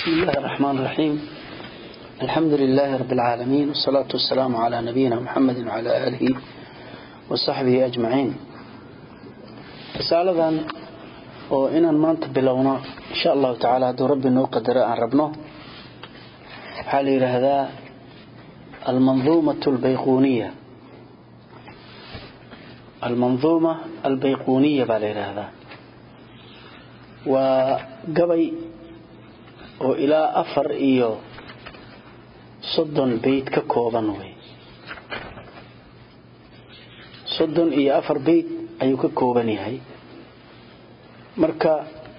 بسم الله الرحمن الرحيم الحمد لله رب العالمين والصلاة والسلام على نبينا محمد وعلى آله وصحبه أجمعين رسالة oo inaan maanta bilowno insha allahu tacaala hadduu rabbi noo qadaro aan rabno waxaa la yidhaahdaa almanduumatu albayquuniya almanduuma albayquuniya baa la yidhaahdaa waa gabay oo ilaa afar iyo soddon bayd ka kooban wey soddon iyo afar bayd ayuu ka kooban yahay marka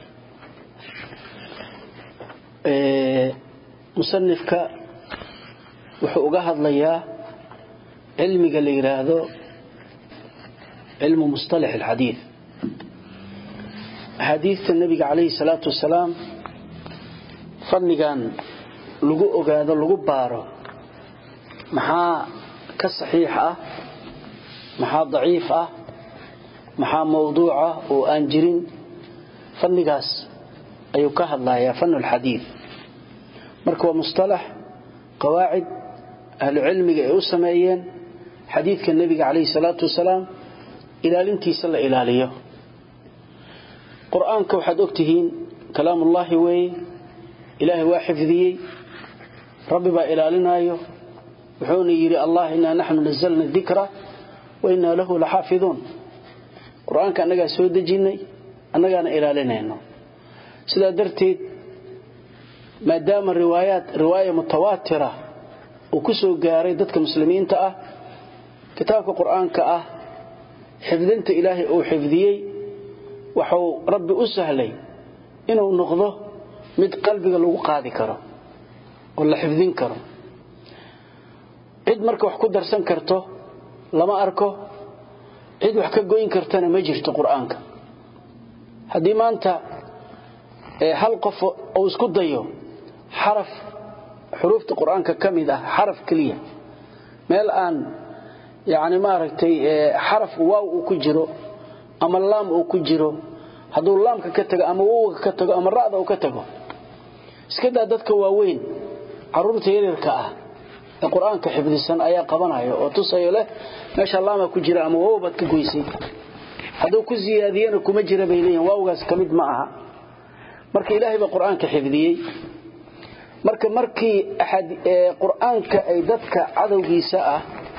musanifka wuxuu uga hadlayaa cilmiga la yidhaahdo cilmu musطalax alxadiid axaadiidta nebiga calayhi salaatu wasalaam fadnigan lagu ogaado lagu baaro maxaa ka saxiix ah maxaa daciif ah maxaa mawduuca oo aan jirin fannigaas ayuu ka hadlayaa fan lxadiid marka waa musطalax qawaacid ahlucilmiga ay u sameeyeen xadiidka nebiga calayhi salaatu wasalaam ilaalintiisa la ilaaliyo qur-aanka waxaad ogtihiin kalaamullaahi weeye ilaahay waa xifdiyey rabbi baa ilaalinayo wuxuuna yidhi allah inaa naxnu nazalna dikra wa inaa lahu laxaafiduun qur-aanka annagaa soo dejinnay annagaana ilaalinayno sidaa darteed maadaama riwaayaat riwaaya mutawaatira uu ku soo gaaray dadka muslimiinta ah kitaabka qur-aanka ah xifdinta ilaahay uu xifdiyey waxuu rabbi u sahlay inuu noqdo mid qalbiga lagu qaadi karo oo la xifdin karo cid marka wax ku darsan karto lama arko cid wax ka goyn kartana ma jirto qur-aanka haddii maanta hal qof uu isku dayo xaraf xuruufta qur-aanka ka mid ah xaraf keliya meel aan yani maaragtay xaraf waaw uu ku jiro ama laam uu ku jiro hadduu laamka ka tago ama wowga ka tago ama ra'da uu ka tago iska daa dadka waaweyn caruurta yaryarka ah ee qur-aanka xifdisan ayaa qabanaya oo tusayo leh meesha laama ku jira ama wow baad ka goysay hadduu ku siyaadiyana kuma jira bay leeyihin waawgaas ka mid ma aha marka ilaahay baa qur-aanka xifdiyey marka markii qur-aanka ay dadka cadowgiisa ah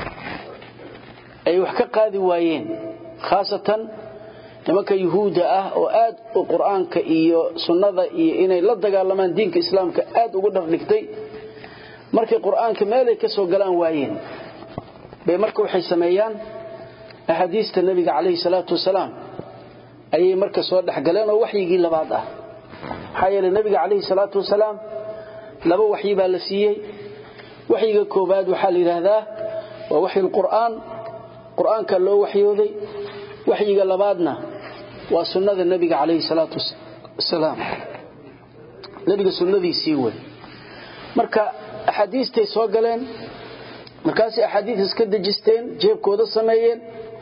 ay wax ka qaadi waayeen khaasatan nimanka yuhuudda ah oo aad u qur-aanka iyo sunnada iyo inay la dagaalamaan diinka islaamka aad ugu dhardhigtay markay qur-aanka meelay ka soo galaan waayeen bay marka waxay sameeyaan axaadiista nebiga calayhi salaatu wasalaam ayay marka soo dhexgaleen oo waxyigii labaad ah maxaa yeele nebiga calayhi salaatu wasalaam laba waxyi baa la siiyey waxyiga koobaad waxaa la yidhaahdaa waa waxyi lqur'aan qur'aanka loo waxyooday waxyiga labaadna waa sunnada nebiga calayhi salaatu wasalaam nebiga sunnadiisii wey marka axaadiistay soo galeen markaasay axaadiis iska dejisteen jeebkooda sameeyeen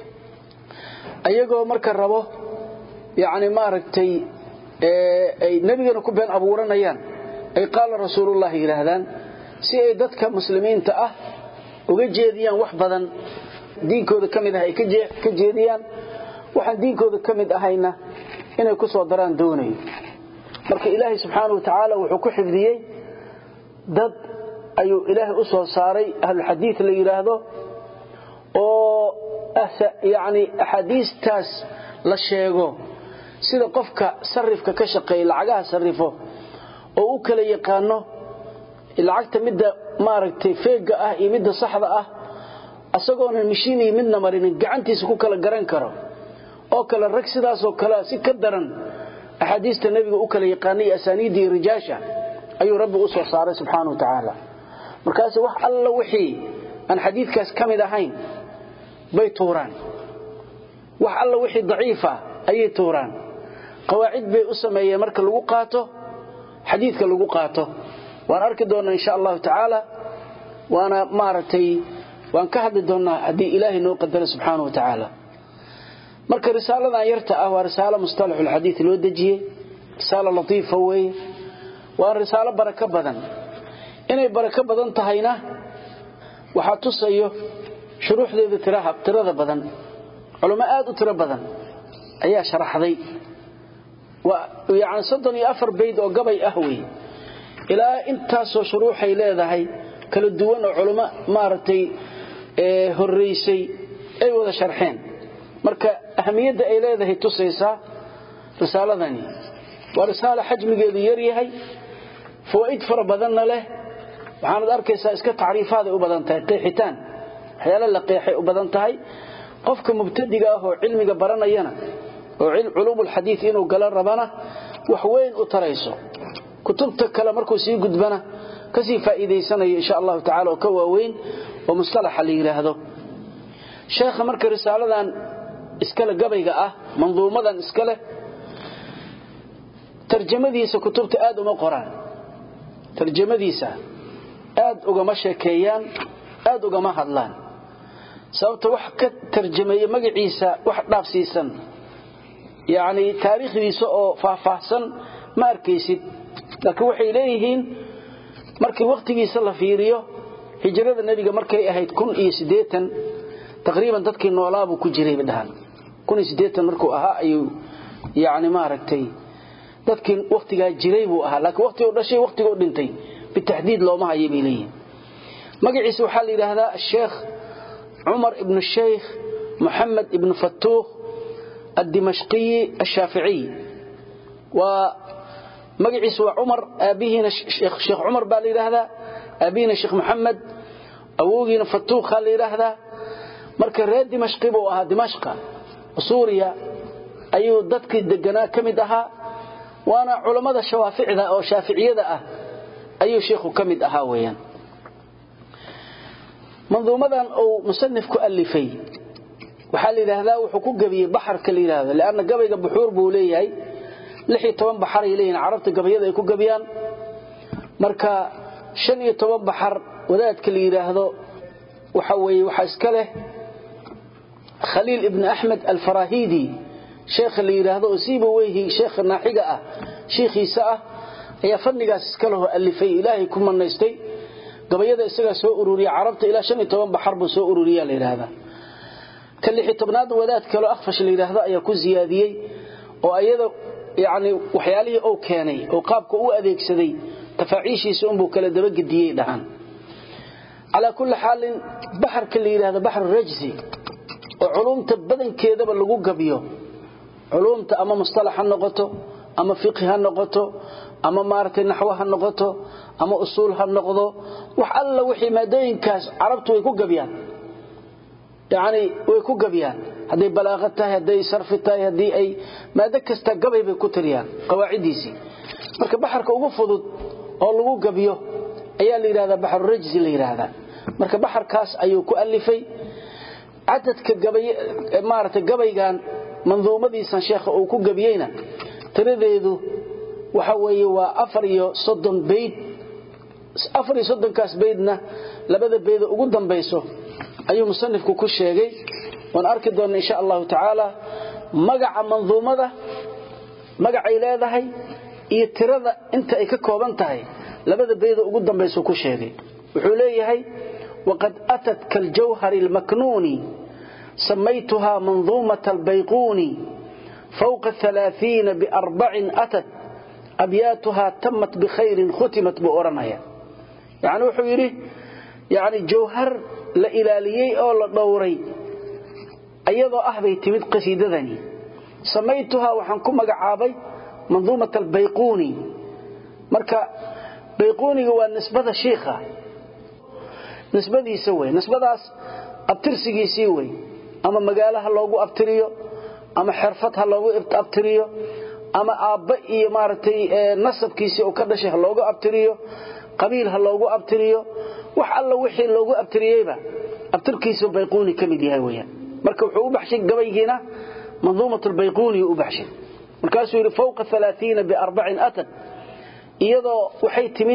ayagoo marka rabo yani maaragtay ay nebigana ku been abuuranayaan ay qaala rasuulullahi yidhaahdaan si ay dadka muslimiinta ah uga jeediyaan wax badan diinkooda ka mid ah ay ka jeediyaan waxaan diinkooda ka mid ahayna inay ku soo daraan doonayo marka ilaahay subxaana wa tacaala wuxuu ku xifdiyey dad ayuu ilaahay u soo saaray ahlulxadiid la yidhaahdo oo yani axaadiistaas la sheego sida qofka sarifka ka shaqeeya lacagaha sarifo oo u kala yaqaano lacagta midda maaragtay feega ah iyo midda saxda ah asagoonan mishiin iyo midna marinin gacantiisa ku kala garan karo oo kale rag sidaasoo kale si ka daran axaadiista nebiga u kala yaqaanay iyo asaaniidda iyo rijaasha ayuu rabbi u soo saaray subxaana wa tacaala markaas wax alla wixii aan xadiidkaas ka mid ahayn bay tuuraan wax alla wixii daciifa ayay tuuraan qawaacid bay u sameeyeen marka lagu qaato xadiidka lagu qaato waan arki doonnaa insha allahu tacaala waana maaragtay waan ka hadli doonnaa haddii ilaahay noo qadaro subxaana wa tacaala marka risaaladan yarta ah waa risaalo mustalaxulxadiid loo dejiyey risaalo latiifa weeye waa risaalo barako badan inay barako badan tahayna waxaa tusayo shuruuxdeeda tirada badan culamo aad u tiro badan ayaa sharaxday yani soddon iyo afar bayd oo gabay ah wey ilaa intaasoo shuruuxay leedahay kala duwan oo culamo maaragtay horraysay ay wada sharxeen marka ahamiyadda ay leedahay tusaysaa risaaladani waa risaalo xajmigeedu yaryahay fawaa'id fara badanna leh waxaanad arkaysaa iska tacriifaaday u badan tahay qeexitaan waxyaala la qeexay u badan tahay qofka mubtadiga ah oo cilmiga baranayana oo culuumulxadiid inuu gala rabana wax weyn u tarayso kutubta kale markuu sii gudbana kasii faa'iidaysanayo insha allahu tacala oo ka waaweyn oo mustalaxa la yidhaahdo sheekha marka risaaladan iskale gabayga ah manduumadan iskaleh tarjamadiisa kutubta aad uma qoraan tarjamadiisa aad ugama sheekeeyaan aad ugama hadlaan sababta wax ka tarjameeye magaciisa wax dhaafsiisan yacni taariikhdiisa oo faahfaahsan ma arkaysid laakiin waxay leeyihiin markii wakhtigiisa la fiiriyo hijrada nebiga markay ahayd kun iyo siddeetan taqriiban dadkii noolaabuu ku jiray bay dhahaan kun iyo siddeetan markuu ahaa ayuu yacni maaragtay dadkii wakhtigaa jiray buu ahaa laakiin wakhtiguu dhashay wakhtiguu dhintay bitaxdiid looma haya bay leeyihin magaciisa waxaa la yidhaahdaa sheekh cumar ibnu sheykh moxamed ibnu fatuuh addimashqiyi ashaaficiy waa magaciisu waa cumar aabbihiina sheekh cumar baa la yidhaahdaa aabbihiina sheekh moxamed awowgiina fatuuqaa la yidhaahdaa marka reer dimashqi buu ahaa dimashqa suuriya ayuu dadkii deganaa ka mid ahaa waana culammada shawaaficda oo shaaficiyada ah ayuu sheikhu ka mid ahaa weeyaan manduumadan uu musanif ku alifay waxaa la yidhaahdaa wuxuu ku gebiyey baxarka la yidhaahdo leanna gabayga buxuur buu leeyahay lix iyo toban baxar ay leeyihin carabta gabayada ay ku gebiyaan marka shan iyo toban baxar wadaadka la yidhaahdo waxa weeye waxaa iska leh khaliil ibni axmed alfarahidi sheekha la yidhaahdo oo siiba weyhi sheekha naaxiga ah shiikhiisa ah ayaa fadnigaas iska lehoo alifay ilaahay ku manaystay gabayada isagaa soo ururiya carabta ilaa shan iyo toban baxar buu soo ururiya la yidhaahdaa ka lixi tobnaad wadaad kaloo akhfash la yidhaahdo ayaa ku siyaadiyey oo ayada yani waxyaalihii uu keenay oo qaabka u adeegsaday tafaaciishiisa unbuu kala dabagediyey dhahan calaa kulli xaalin baxarka la yidhahdo baxru rajsi oo culumta badankeedaba lagu gabiyo culumta ama mustalax ha noqoto ama fiqhi ha noqoto ama maaragtay naxwo ha noqoto ama usuul ha noqdo wax alla wixii maadooyinkaas carabtu way ku gabiyaan yani way ku gabiyaan hadday balaaqo tahay hadday sarfi tahay haddii ay maado kasta gabay bay ku tiriyaan qawaaciddiisii marka baxarka ugu fudud oo lagu gabiyo ayaa la yidhahdaa baxrurajsi la yidhaahdaa marka baxarkaas ayuu ku alifay cadadka maaragtay gabaygan manduumadiisan sheekha uu ku gabiyeyna tiradeedu waxa weeye waa afar iyo soddon bayd afar iyo soddonkaas baydna labada beeda ugu dambayso ayuu musanifku ku sheegay waan arki doonna insha allahu tacaala magaca manduumada magacay leedahay iyo tirada inta ay ka kooban tahay labada beeda ugu dambayso ku sheegay wuxuu leeyahay waqad atat kaljawhari almaknuuni samaytuhaa manduumata albayquuni fawqa alaaiina biarbacin atat abyaatuhaa tamat bikhayrin khutimat buu odhanaya yani wuxuu yidhi yani jawhar la ilaaliyey oo la dhowray ayadoo ah bay timid qasiidadani samaytuhaa waxaan ku magacaabay manduumat albayquuni marka bayquuniga waa nisbada shiikha nisbadiisa wey nisbadaas abtirsigiisii wey ama magaalo ha loogu abtiriyo ama xerfad ha loogu abtiriyo ama aabba iyo maaragtay nasabkiisii uu ka dhashay ha loogu abtiriyo qabiil ha loogu abtiriyo wax alla wixii loogu abtiriyeyba abtirkiisu bayquuni ka mid yahay weyaan marka wuxuu u baxshay gabaygiina manduumat lbayquuni u baxshay markaasuu yidhi fawqa alaaiina biarbacin atad iyadoo waxay timid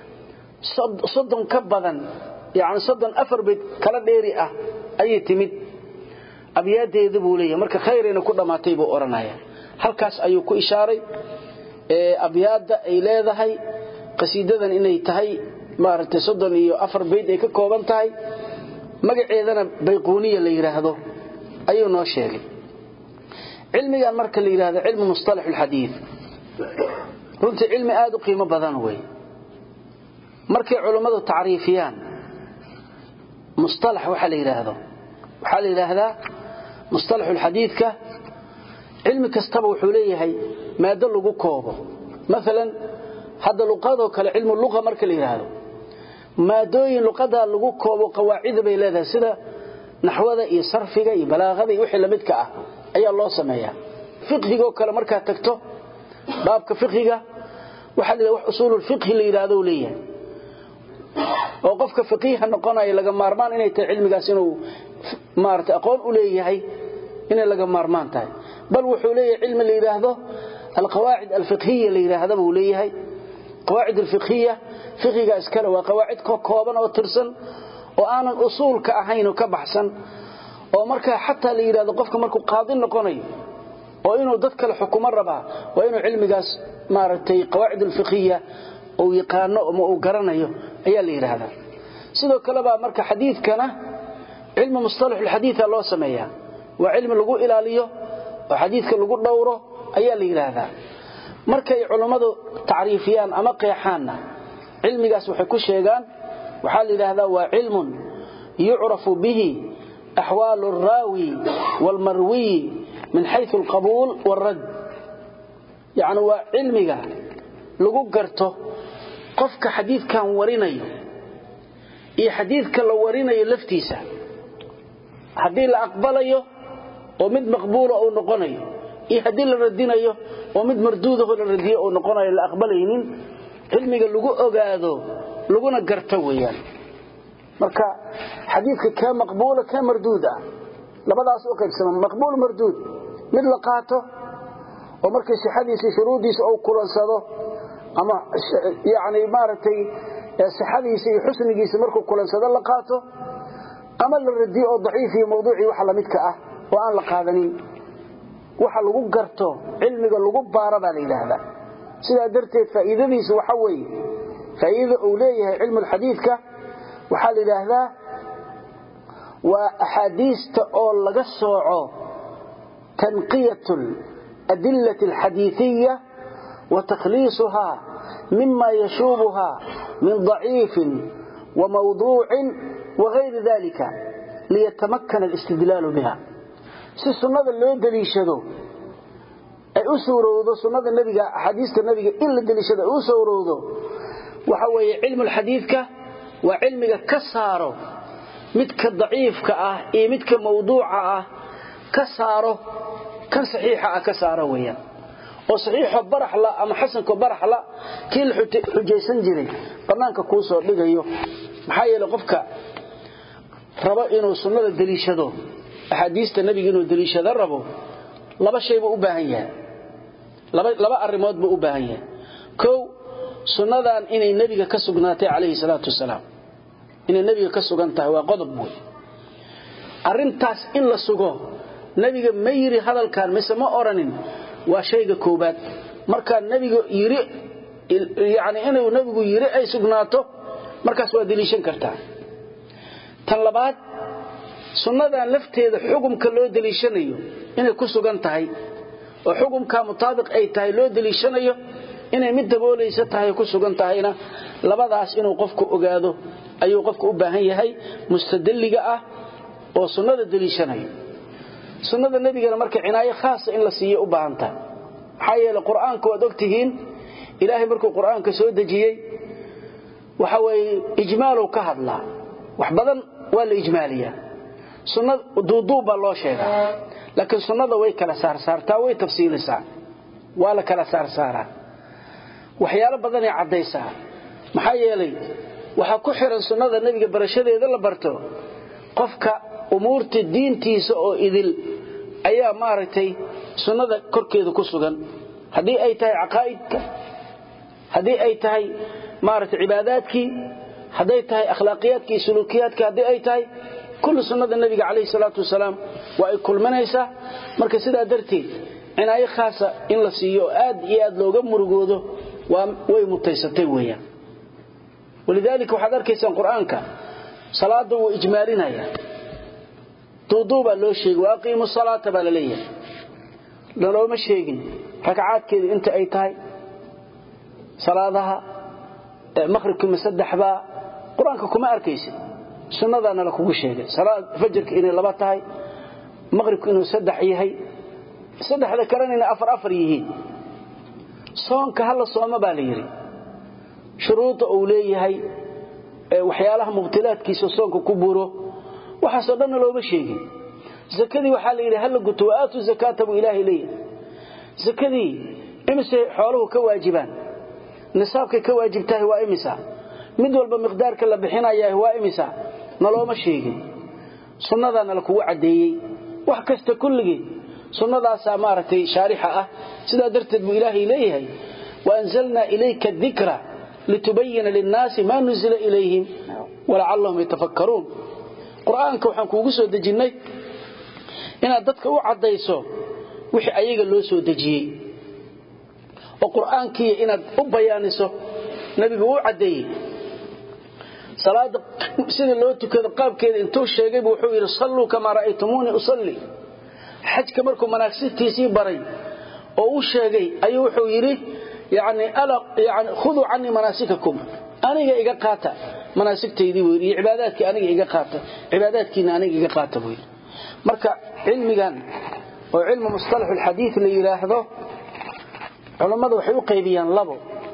soddon ka badan yani soddon afar bayd kala dheeri ah ayay timid abyaadeeda buu leeyahay marka khayrayna ku dhammaatay buu odhanaya halkaas ayuu ku ishaaray abyaadda ay leedahay qasiidadan inay tahay maaragtay soddon iyo afar bayd ay ka kooban tahay magaceedana bayquuniya la yidhaahdo ayuu noo sheegay cilmigan marka la yidhahdo cilmu mustalax alxadiid runtii cilmi aad u qiimo badan wey markay culummadu tacriifiyaan mustalax waxa la yidhaahdo waxaa la yidhaahdaa mustalaxulxadiidka cilmi kastaba wuxuu leeyahay maado lagu koobo maalan hadda luqadoo kale cilmu luqa marka la yidhaahdo maadooyin luqadaa lagu koobo qawaacida bay leedahay sida naxwada iyo sarfiga iyo balaaqada iyo wixii lamidka ah ayaa loo sameeyaa fiqhigoo kale markaad tagto baabka fiqhiga waxaa la wax usuululfiqhi la yidhaahdo leeyahay oo qofka faqiiha noqonaya laga maarmaan inay tahay cilmigaas inuu maarata aqoon u leeyahay inay laga maarmaan tahay bal wuxuu leeyahay cilmi la yidhaahdo alqawaacid alfiqhiya la yidhaahda buu leeyahay qawaacid alfiqhiya fiqhiga iskale waa qawaacid ka kooban oo tirsan oo aanan usuulka ahayn oo ka baxsan oo markaa xataa la yidhahdo qofka markuu qaadi noqonayo oo inuu dad kale xukumo rabaa waa inuu cilmigaas maaragtay qawaacid alfiqhiya uu yaqaano ama uu garanayo ayaa la yidhaahdaa sidoo kale baa marka xadiidkana cilmi mustalax alxadiida loo sameeyaa waa cilmi lagu ilaaliyo oo xadiidka lagu dhowro ayaa la yidhaahdaa markay culummadu tacriifiyaan ama qeexaanna cilmigaas waxay ku sheegaan waxaa la yidhaahdaa waa cilmun yucrafu bihi axwaalu alraawi waalmarwiyi min xayu alqabuul waalrad yacni waa cilmiga lagu garto qofka xadiidkan warinayo iyo xadiidka la warinayo laftiisa haddii la aqbalayo oo mid maqbuula uu noqonayo iyo haddii la radinayo oo mid marduudaho la radiyo uu noqonayo la aqbalaynin cilmiga lagu ogaado laguna garto weeyaan marka xadiidka kee maqbuula kee marduud ah labadaas u qaybsama maqbuul marduud mid la qaato oo markii sixadiisa shuruudiisa uu kulansado ama yani maaragtay sixadiisa iyo xusnigiisa markuu kulansado la qaato ama la radiyo oo daciif iyo mawduucii waxa lamidka ah oo aan la qaadanin waxa lagu garto cilmiga lagu baara baa la yidhaahdaa sidaa darteed faa'iidadiisu waxa weeye faa'iidada uu leeyahay cilmu lxadiidka waxaa la yidhaahdaa waa axaadiista oo laga sooco tanqiyat adilati alxadiiiya wa takhliisuhaa mima yashuubuha min daciifin wa mawduucin wagayri dalika liyatamakana alistidlaalu biha si sunnada loo deliishado ay u suurowdo sunnada nebiga axaadiista nebiga in la deliishado ay u suurowdo waxa weeye cilmu lxadiidka waa cilmiga ka saaro midka daciifka ah iyo midka mawduuca ah ka saaro kan saxiixa ah ka saaro weeyaan oo saxiixo baraxla ama xasanko baraxla kii la xujaysan jiray bannaanka kuu soo dhigayo maxaa yeele qofka rabo inuu sunnada deliishado axaadiista nebiga inuu deliishado rabo laba shay buu u baahan yahay laba arrimood buu u baahan yahay kow sunnadan inay nebiga ka sugnaatay calayhi salaatu wasalaam inay nebiga ka sugan tahay waa qodob wey arrintaas in la sugo nebiga ma yiri hadalkan mise ma odhanin waa shayga koobaad markaa nebiga yiri yani inuu nebigu yiri ay sugnaato markaas waa deliishan kartaa tan labaad sunnadan lafteeda xukumka loo deliishanayo inay ku sugan tahay oo xukumka mutaabiq ay tahay loo deliishanayo inay mid daboolaysa tahay ku sugan tahayna labadaas inuu qofku ogaado ayuu qofku u baahan yahay mustadalliga ah oo sunnada deliishanayo sunnada nebigana marka cinaayo khaasa in la siiyo u baahan tahay maxaa yeele qur'aanka waad ogtihiin ilaahay markuu qur'aanka soo dejiyey waxa weeye ijmaalow ka hadlaa wax badan waa la ijmaaliyaa sunnada duuduub baa loo sheegaa laakiin sunnada way kala saarsaartaa way tafsiilisaa waa la kala saarsaaraa waxyaalo badanay caddaysaa maxaa yeelay waxaa ku xiran sunnada nebiga barashadeeda la barto qofka umuurta diintiisa oo idil ayaa maaragtay sunnada korkeeda ku sugan haddii ay tahay caqaa'idka haddii ay tahay maaragtay cibaadaadkii hadday tahay akhlaaqiyaadka iyo suluukiyaadka haddii ay tahay kullu sunnada nebiga calayhi salaatu wasalaam waa ay kulminaysaa marka sidaa darteed cinaayo khaasa in la siiyo oo aad iyo aad looga murugoodo way mutaysatay weeyaan walidaalika waxaad arkaysaan qur-aanka salaada wuu ijmaalinaya duuduubaa loo sheegay wa aqiimu salaata baa la leeyahay nalooma sheegin ragcaadkeedu inta ay tahay salaadaha maqhribkima saddexbaa qur-aanka kuma arkaysid sunnadaana la kugu sheegay fajarka inay laba tahay maqhribku inuu saddex yahay saddexda kalena inay afar afar yihiin soonka hala sooma baa la yidhi shuruudda uu leeyahay waxyaalaha mubtilaadkiisa soonka ku buro waxaasoo dhanna looma sheegin zakadii waxaa la yidhi hala guto waaatu zakaata buu ilaahay leeyahay zakadii imise xooluhu ka waajibaan nisaabkay ka waajibtahay waa imisa mid walba miqdaarka la bixinayaa waa imisa nalooma sheegin sunnadaana la kugu caddeeyey wax kasta kulligii sunnadaasaa maaragtay shaarixa ah sidaa darteed buu ilaahay leeyahay waanzalnaa ilayka dikra litubayina linnaasi maa nuzila ilayhim walacallahum yatafakkaruun qur'aanka waxaan kuugu soo dejinnay inaad dadka u caddayso wixii ayaga loo soo dejiyey oo qur'aankiiya inaad u bayaaniso nebigu u caddeeyey salaada sida loo tukado qaabkeeda intuu sheegaybu wuxuu yidhi salluu kamaa ra'aytumuunii usalli xajka markuu manaagsigtiisii baray oo u sheegay ayuu wuxuu yidhi yani khuduu canii manaasikakum aniga iga qaata manaasigtaydii buu yidhi iyo cibaadaadkii aniga iga qaata cibaadaadkiina aniga iga qaata buu yidhi marka cilmigan oo cilmu mustalax alxadiid la yidhaahdo culammadu waxay u qaybiyaan labo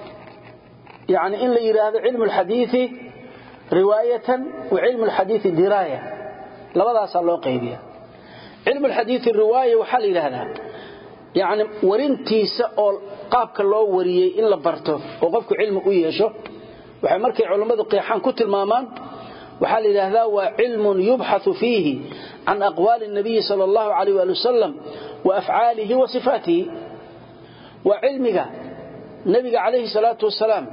yani in la yidhaahdo cilmu alxadiidi riwaayatan wa cilmu alxadiidi diraaya labadaasaa loo qaybiya cilmu alxadiidi riwaaya waxaa la yidhaahdaa yani warintiisa oo qaabka loo wariyey in la barto oo qofku cilmi u yeesho waxay markay culammadu qeexaan ku tilmaamaan waxaa la yidhaahdaa waa cilmun yubxaثu fiihi can aqwaali الnabiyi salى اllahu alayh ali wasalam wa afcaalihi wa sifaatihi waa cilmiga nebiga calayhi salaatu wasalaam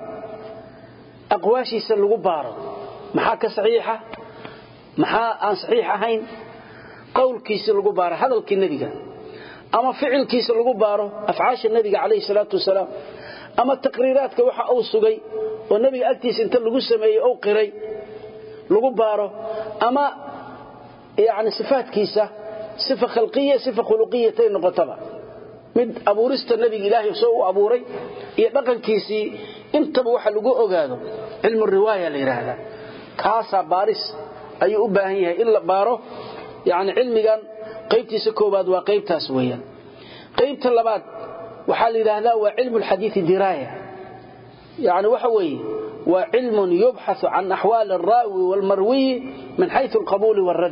aqwaashiisa lagu baaro maxaa ka saxiixa maxaa aan saxiix ahayn qowlkiisi lagu baaro hadalkii nebiga ama ficilkiisa lagu baaro afcaasha nebiga calayhi salaatu wasalaam ama taqriiraadka waxa uu sugay oo nebiga agtiisa inta lagu sameeyey ou qiray lagu baaro ama yani sifaadkiisa sifa khalqiya sifa khuluqiyatay noqotaba mid abuurista nebiga ilaahay soo u abuuray iyo dhaqankiisii intaba waxa lagu ogaado cilmu riwaaya la yidhaahdaa kaasaa baaris ayuu u baahan yahay in la baaro yani cilmigan qaybtiisa koobaad waa qaybtaas weeyaan qaybta labaad waxaa la yidhaahdaa waa cilmu alxadiidi diraaya yani waxa weeye waa cilmun yubxaثu can axwaali alraawi waalmarwiyi min xayu alqabuuli wاlrad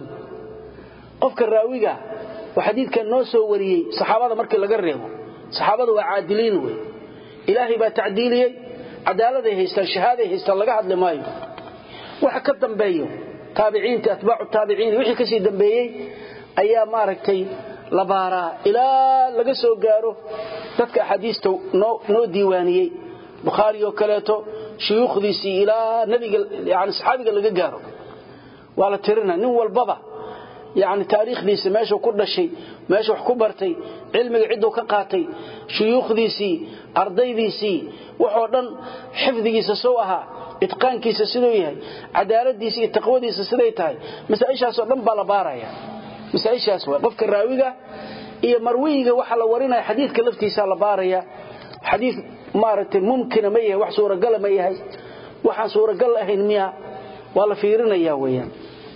qofka raawiga oo xadiidkan noo soo wariyey saxaabada markii laga reebo saxaabada waa caadiliin wey ilaahay baa tacdiiliyey cadaaladay haystaan shahaaday haystaan laga hadli maayo waxa ka dambeeyo taabiciinta atbaacu taabiciin wixii kasii dambeeyey ayaa maaragtay la baaraa ilaa laga soo gaaro dadka axaadiista noo diiwaaniyey bukhaari oo kaleeto shuyuukhdiisii ilaa nabiga yani saxaabiga laga gaaro waa la tirina nin walbaba yani taariikhdiisa meeshuu ku dhashay meeshu wax ku bartay cilmiga cidduu ka qaatay shuyuukhdiisii ardaydiisii waxoo dhan xifdigiisa sow ahaa itqaankiisa siduu yahay cadaaladiisa iyo taqwadiisa siday tahay masaaishaasoo dhan baa la baaraya masaaishaas waa qofka raawiga iyo marwiyiga waxa la warinaya xadiidka laftiisa la baaraya xadiid maaragtay mumkina ma yahay wax suuragala ma yahay waxaan suuragal ahayn miya waa la fiirinaya weeyaan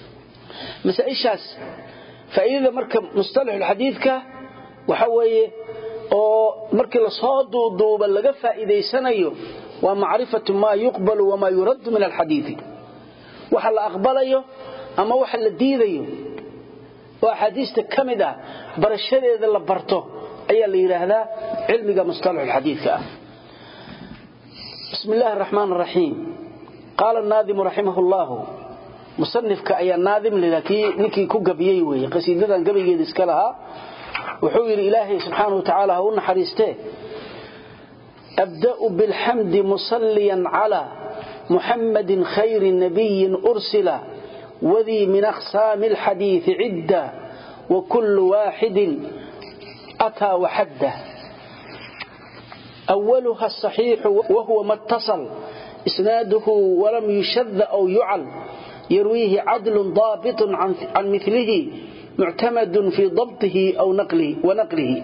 masaaishaas faa'iidada marka mustalaxulxadiidka waxa weeye oo markii lasoo duuduuba laga faa'iidaysanayo waa macrifatu maa yuqbalu wamaa yuraddu min alxadiidi waxa la aqbalayo ama waxa la diidayo oo axaadiista ka mid ah barashadeeda la barto ayaa la yidhaahdaa cilmiga mustalaxulxadiidka ah bismi illaahi araxmaan araxiim qaala naadimu raximah llahu musanifka ayaa naadim laa kii ninkii ku gabiyey weeye qasiidadan gabaygeeda iska lahaa wuxuu yidhi ilaahay subxaana wa tacaala ha u naxariistee abda'u bilxamdi musalliyan calaa muxammadin khayri nabiyin ursila wadii min aqsaami alxadiidi cidda wa kullu waaxidin ataa waxadda أولها الصحيح وهو ما اتصل إسناده ولم يشذ أو يعل يرويه عدل ضابط عن, عن مثله معتمد في ضبطه أو نقله ونقله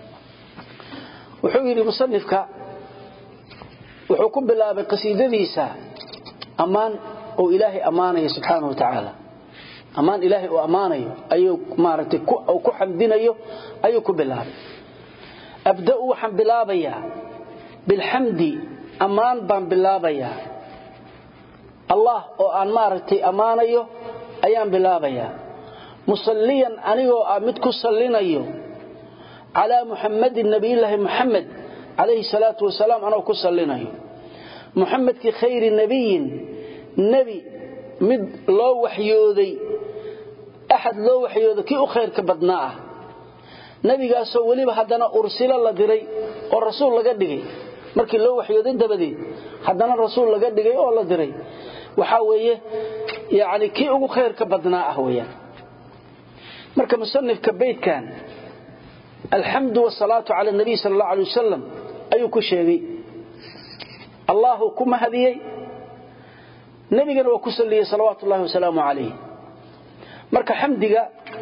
وحوير مصنفك وحكم بالله بقصيدة ديسا أمان أو إلهي أمانه سبحانه وتعالى أمان إلهي وأمانه أيو مارتي أو كحمدين أيو أيو كبالله أبدأ وحن بلابيا بالحمد أمان بان بلابيا الله وأن مارتي أمانيو أيام بلابيا مصليا أنيو أمدك صلينيو على محمد النبي الله محمد عليه الصلاة والسلام أنا كصلينيو محمد كي خير النبي نبي مد لو وحيودي أحد لو وحيودي كي أخير كبدناه nabigaasoo weliba haddana ursila la diray oo rasuul laga dhigay markii loo waxyooday dabadeed haddana rasuul laga dhigay oo la diray waxaa weeye yani kii ugu khayrka badnaa ah weyaan marka musanifka beydkan alxamdu wasalaatu cala nabiy sal allau alay wasalam ayuu ku sheegay allahu ku mahadiyey nebigana waa ku salliyey salawaatu ullahi wasalaamu calayh marka xamdiga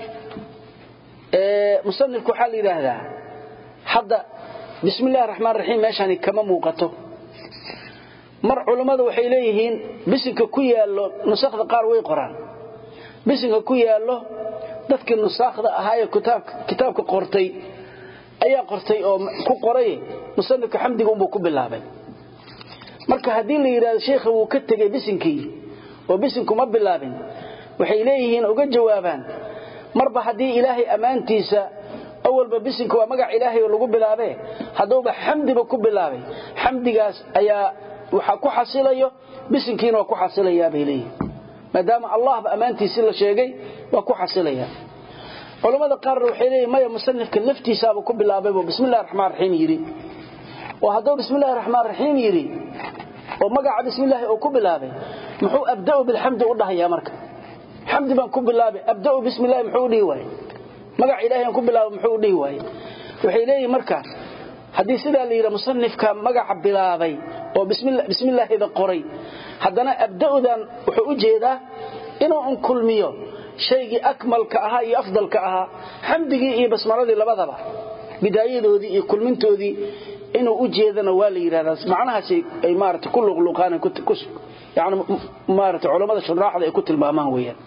musanifku waxaa la yidhaahdaa hadda bismi illahi raxmaan raxiim meeshani kama muuqato mar culammada waxay leeyihiin bisinka ku yaallo nusakhda qaar way qoraan bisinka ku yaallo dadkii nusaakhda ahaa ee kitaabka qortay ayaa qortay oo ku qoray musanifka xamdiga unbuu ku bilaabay marka haddii la yidhahdo sheikha wuu ka tegey bisinkii oo bisinku ma bilaabin waxay leeyihiin uga jawaabaan marba haddii ilaahay ammaantiisa awalba bisinka waa magac ilaahay oo lagu bilaabe hadduuba xamdiba ku bilaabay xamdigaas ayaa waxaa ku xasilayo bisinkiina waa ku xasilayaa bay leeyihin maadaama allahba ammaantiisii la sheegay waa ku xasilaya culammada qaarna waxay leeyihin maya musanifka laftiisaaba ku bilaabaybo bismillahi raxmaan raxiim yidhi oo hadduu bismillahi raxmaan raxiim yidhi oo magaca bismillaahi uu ku bilaabay muxuu abda'u bilxamdi u dhahayaa marka xamdi baan ku bilaabay abda'u bismillahi muxuu dhihi waaye magac ilaahay aan ku bilaabo muxuu dhihi waaye waxay leeyihin marka haddii sidaa la yidhaha musanifka magaca bilaabay oo bismillaahida qoray haddana abda'udan wuxuu u jeedaa inuu un kulmiyo shaygii akmalka ahaa iyo afdalka ahaa xamdigii iyo basmaladii labadaba bidaayadoodii iyo kulmintoodii inuu u jeedana waa la yidhahdaa macnahaas ay maarata ku luqluqaan yani maarata culammada shuraaxda ay ku tilmaamaan weeyaan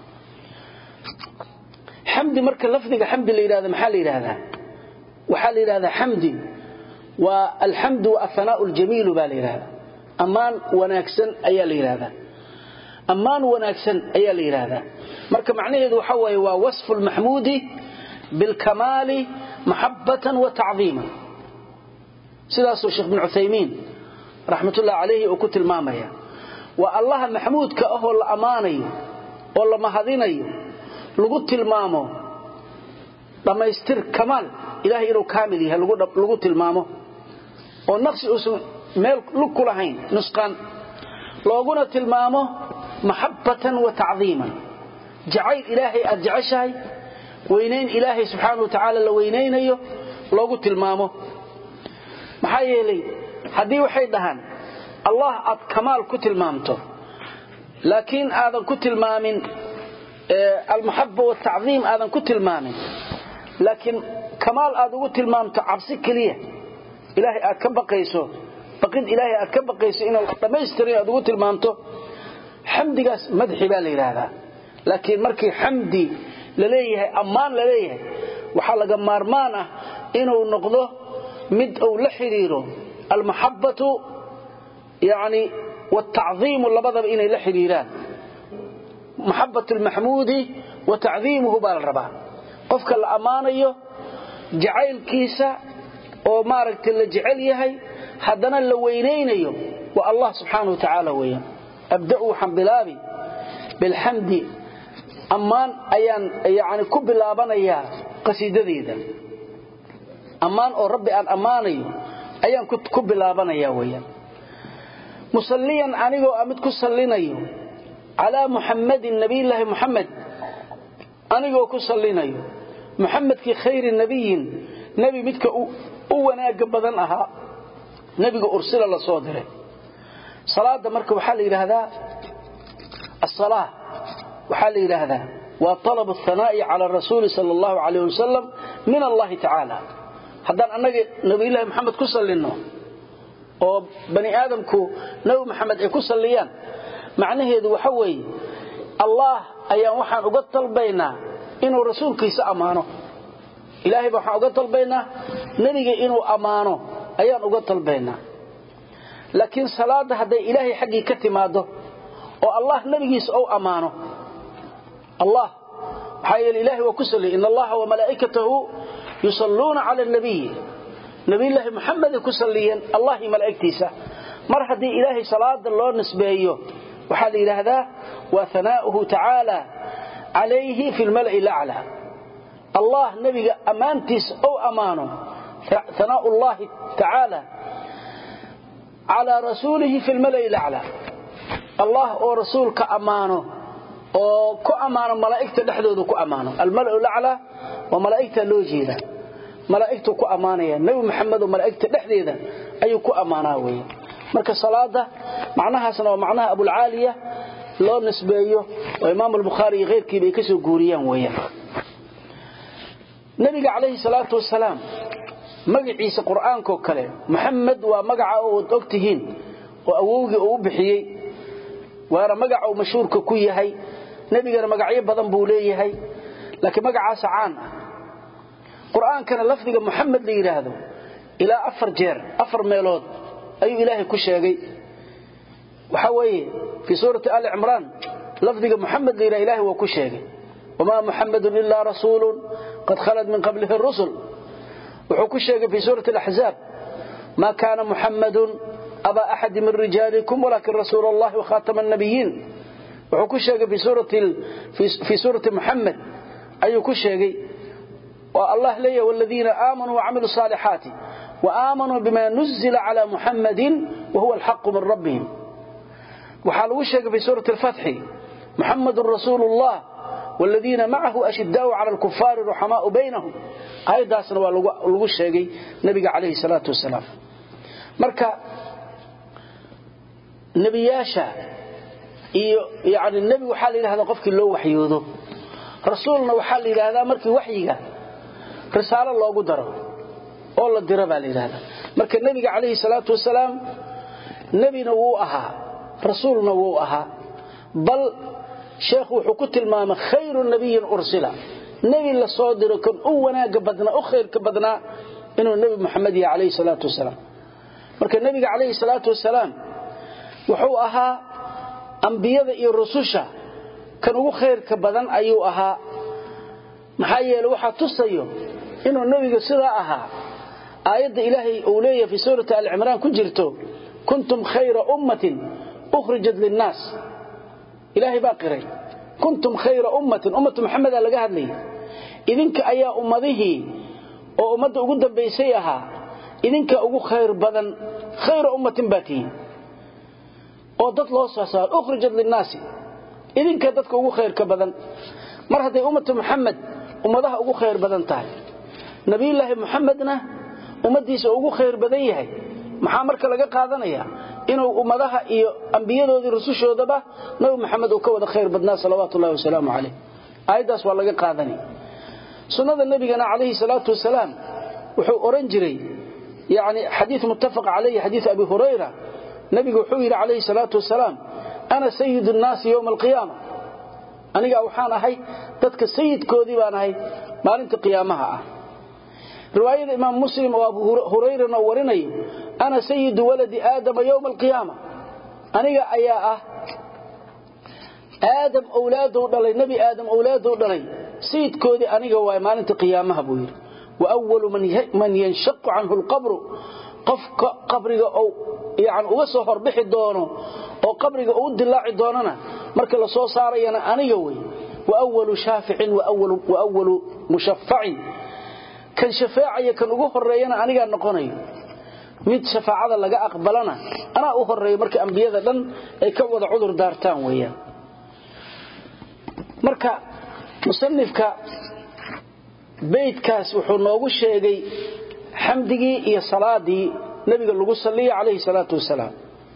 xamdi marka lafdiga xamdi la yidhahda maxaa la yidhahdaa waxaa la yidhahdaa xamdi waa alxamdu wa athanaa'u aljamiilu baa la yidhahdaa ammaan wanaagsan ayaa la yidhahdaa ammaan wanaagsan ayaa la yidhaahdaa marka macnaheedu waxa waaye waa wasfu lmaxmuudi bilkamaali maxabbatan wa tacdiiman sidaasuu sheekh bin cuthaymiin raxmatullahi calayhi uu ku tilmaamaya waa allaha maxmuudka ahoo la ammaanayo oo la mahadinayo lagu tilmaamo dhammaystir kamaal ilahay inuu kaamil yahay lagu tilmaamo oo naqsi uusan meel lug ku lahayn nusqaan looguna tilmaamo maxabbatan wa tacdiiman jacayl ilaahay aad jeceshahay weynayn ilaahay subxaana wa tacaala la weynaynayo loogu tilmaamo maxaa yeelay haddii waxay dhahaan allah aad kamaal ku tilmaamto laakiin aadan ku tilmaamin almaxaba wataciim aadan ku tilmaamin laakiin kamaal aad ugu tilmaamto cabsi keliya ilaahay aad ka baqayso baqid ilaahay aad ka baqayso inuu dhammaystirin aad ugu tilmaamto xamdigaas madxi baa la yidhaahdaa laakiin markii xamdi la leeyahay ammaan la leeyahay waxaa laga maarmaan ah inuu noqdo mid uu la xidhiiro almaxabbatu yani wataciimu labadaba inay la xidhiiraan maxabat lmaxmuudi wa tacdiimuhu baa la rabaa qofka la ammaanayo jacaylkiisa oo maaragtay la jecel yahay haddana la weynaynayo waa allah subxaana wa tacaala weeyaan abda'u waxaan bilaabi bilxamdi ammaan ayaan yani ku bilaabanayaa qasiidadeeda ammaan oo rabbi aan ammaanayo ayaan ku bilaabanayaa weeyaan musalliyan anigoo a mid ku sallinayo calaa muxammadin nabiyllaahi muxamed anigoo ku sallinayo muxamedkii khayri nabiyin nebi midka u wanaagga badan ahaa nebiga ursila la soo diray salaada marka waxaa la yidhaahdaa asalaa waxaa la yidhaahdaa waa طalab الhanaa'i cala rasuuli sal اllahu alayh wasalam min allahi tacaala haddaan annaga nabiyullaahi moxamed ku sallinno oo bani aadamku nabi maxamed ay ku salliyaan macnaheedu waxa weeye allah ayaan waxaan uga dalbaynaa inuu rasuulkiisa ammaano ilaahay baa waxaan uga dalbaynaa nebiga inuu ammaano ayaan uga dalbaynaa laakiin salaadda hadday ilaahay xaggii ka timaaddo oo allah nebigiisa ou ammaano allah maxaa yeele ilahay waa ku salliyay in allaha wamalaa'ikatahu yusalluuna cala alnabiyi nabiyulaahi muxameday ku salliyeen allahi malaa'igtiisa mar haddii ilaahay salaada loo nisbeeyo waxaa la yidhaahdaa waa hanaa'uhu tacaala calayhi fi lmala'i laclaa allah nebiga ammaantiisa ou ammaano hanaa'u llahi tacaala calaa rasuulihi fi lmala'i laclaa allah oo rasuulka ammaano oo ku ammaano malaa'igta dhexdooda ku ammaano almala'u laclaa waa malaa'igta loo jeeda malaa'igtuu ku ammaanaya nebi maxamed oo malaa'igta dhexdeeda ayuu ku ammaanaa weeye marka salaada macnahaasna waa macnaha abulcaaliya loo nisbeeyo oo imaam albukhaari iyo keyrkiiba ay ka soo guuriyaan weeyaan nebiga calayhi salaatu wasalaam magaciisa qur'aankoo kale maxamed waa magaca ood og tihiin oo awowgii uu u bixiyey waana magaca uu mashhuurka ku yahay nebigana magacyo badan buu leeyahay laakiin magacaasa caan ah qur'aankana lafdiga muxamed la yidhaahdo ilaa afar jeer afar meelood ayuu ilaahay ku sheegay waxaa weeye fii suurati ali cimraan lafdiga muxamed la yidhahdo ilahay waa ku sheegay wamaa muxamedun ilaa rasuulun qad khalad min qablihi rusul wuxuu ku sheegay fii suurati alaxzaab maa kaana muxamadun abaa axadi min rijaalikum walaakin rasuul allahi wakhaatama annabiyiin wuxuu ku sheegay fii suurati muxamed ayuu ku sheegay oo allah leeyahy waladiina aamanuu wacamiluu saalixaati waaamanuu bima nuzila cala muxamadin wahuwa alxaqu min rabbihim waxaa lagu sheegay fii suurati alfatxi muxamadun rasuulu llah wladiina macahu ashidaau cala alkufaari ruxamaau baynahum aayaddaasna waa lagu sheegay nebiga calayhi salaatu wasalaam marka nebiyaasha iyo yani nebi waxaa la yidhahdaa qofkii loo waxyoodo rasuulna waxaa la yidhaahdaa markii waxyiga risaalo loogu daro oo la diro baa la yidhahdaa marka nebiga calayhi salaatu wasalaam nebina wuu ahaa rasuulna wuu ahaa bal sheekhu wuxuu ku tilmaamay khayru nabiyin ursila nebi la soo diro kan u wanaaga badnaa u khayrka badnaa inuu nebi muxamed yahay calayhi salaatu wasalaam marka nebiga calayhi salaatu wasalaam wuxuu ahaa ambiyada iyo rususha kan ugu khayrka badan ayuu ahaa maxaa yeele waxaa tusayo inuu nebiga sidaa ahaa aayadda ilaahay uu leeyahay fii suurati alcimraan ku jirto kuntum khayra ummatin ukhrijat linnaas ilaahay baa qiray kuntum khayra ummatin ummatu maxamedaa laga hadlayay idinka ayaa ummadihii oo ummadda ugu dambaysay ahaa idinka ugu khayr badan khayra ummatin baa tihiin oo dad loo soo saaro ukhrijat linnaasi idinka dadka ugu khayrka badan mar hadday ummatu muxamed ummadaha ugu khayr badan tahay nabiyulaahi muxamedna ummaddiisa ugu khayr badan yahay maxaa marka laga qaadanaya inuu ummadaha iyo ambiyadoodii rusushoodaba nabi maxamed uu ka wada khayr badnaa salawaatu ullahi wasalaamu calayh aayaddaas waa laga qaadani sunnada nebigana calayhi salaatu wasalaam wuxuu odhan jiray yani xadiid muttafaq calayhi xadiid abi hurayra nebigu wuxuu yidhi calayhi salaatu wasalaam ana sayidu nnaasi yowma alqiyaama anigaa waxaan ahay dadka sayidkoodii baan ahay maalinta qiyaamaha ah riwaayada imaam muslim oo abu hurayrana warinayo ana sayidu waladi aadama yowma alqiyaama aniga ayaa ah aadam owlaadou dhalay nebi aadam owlaadou dhalay sayidkoodii aniga waay maalinta qiyaamaha buu yidhi wa walu man yanshaqu canhu lqabru qofka qabriga ou yani uga soo horbixi doono oo qabriga uu dilaaci doonana marka la soo saarayana aniga wey wa walu shaaficin wa walu mushafacin kan shafaacaya kan ugu horeeyana anigaa noqonayo mid shafaacada laga aqbalana anaa u horeeyo marka ambiyada dhan ay ka wada cudur daartaan weeyaan marka musanifka beydkaas wuxuu noogu sheegay xamdigii iyo salaadii nabiga lagu saliya calayhi salaatu wasalaam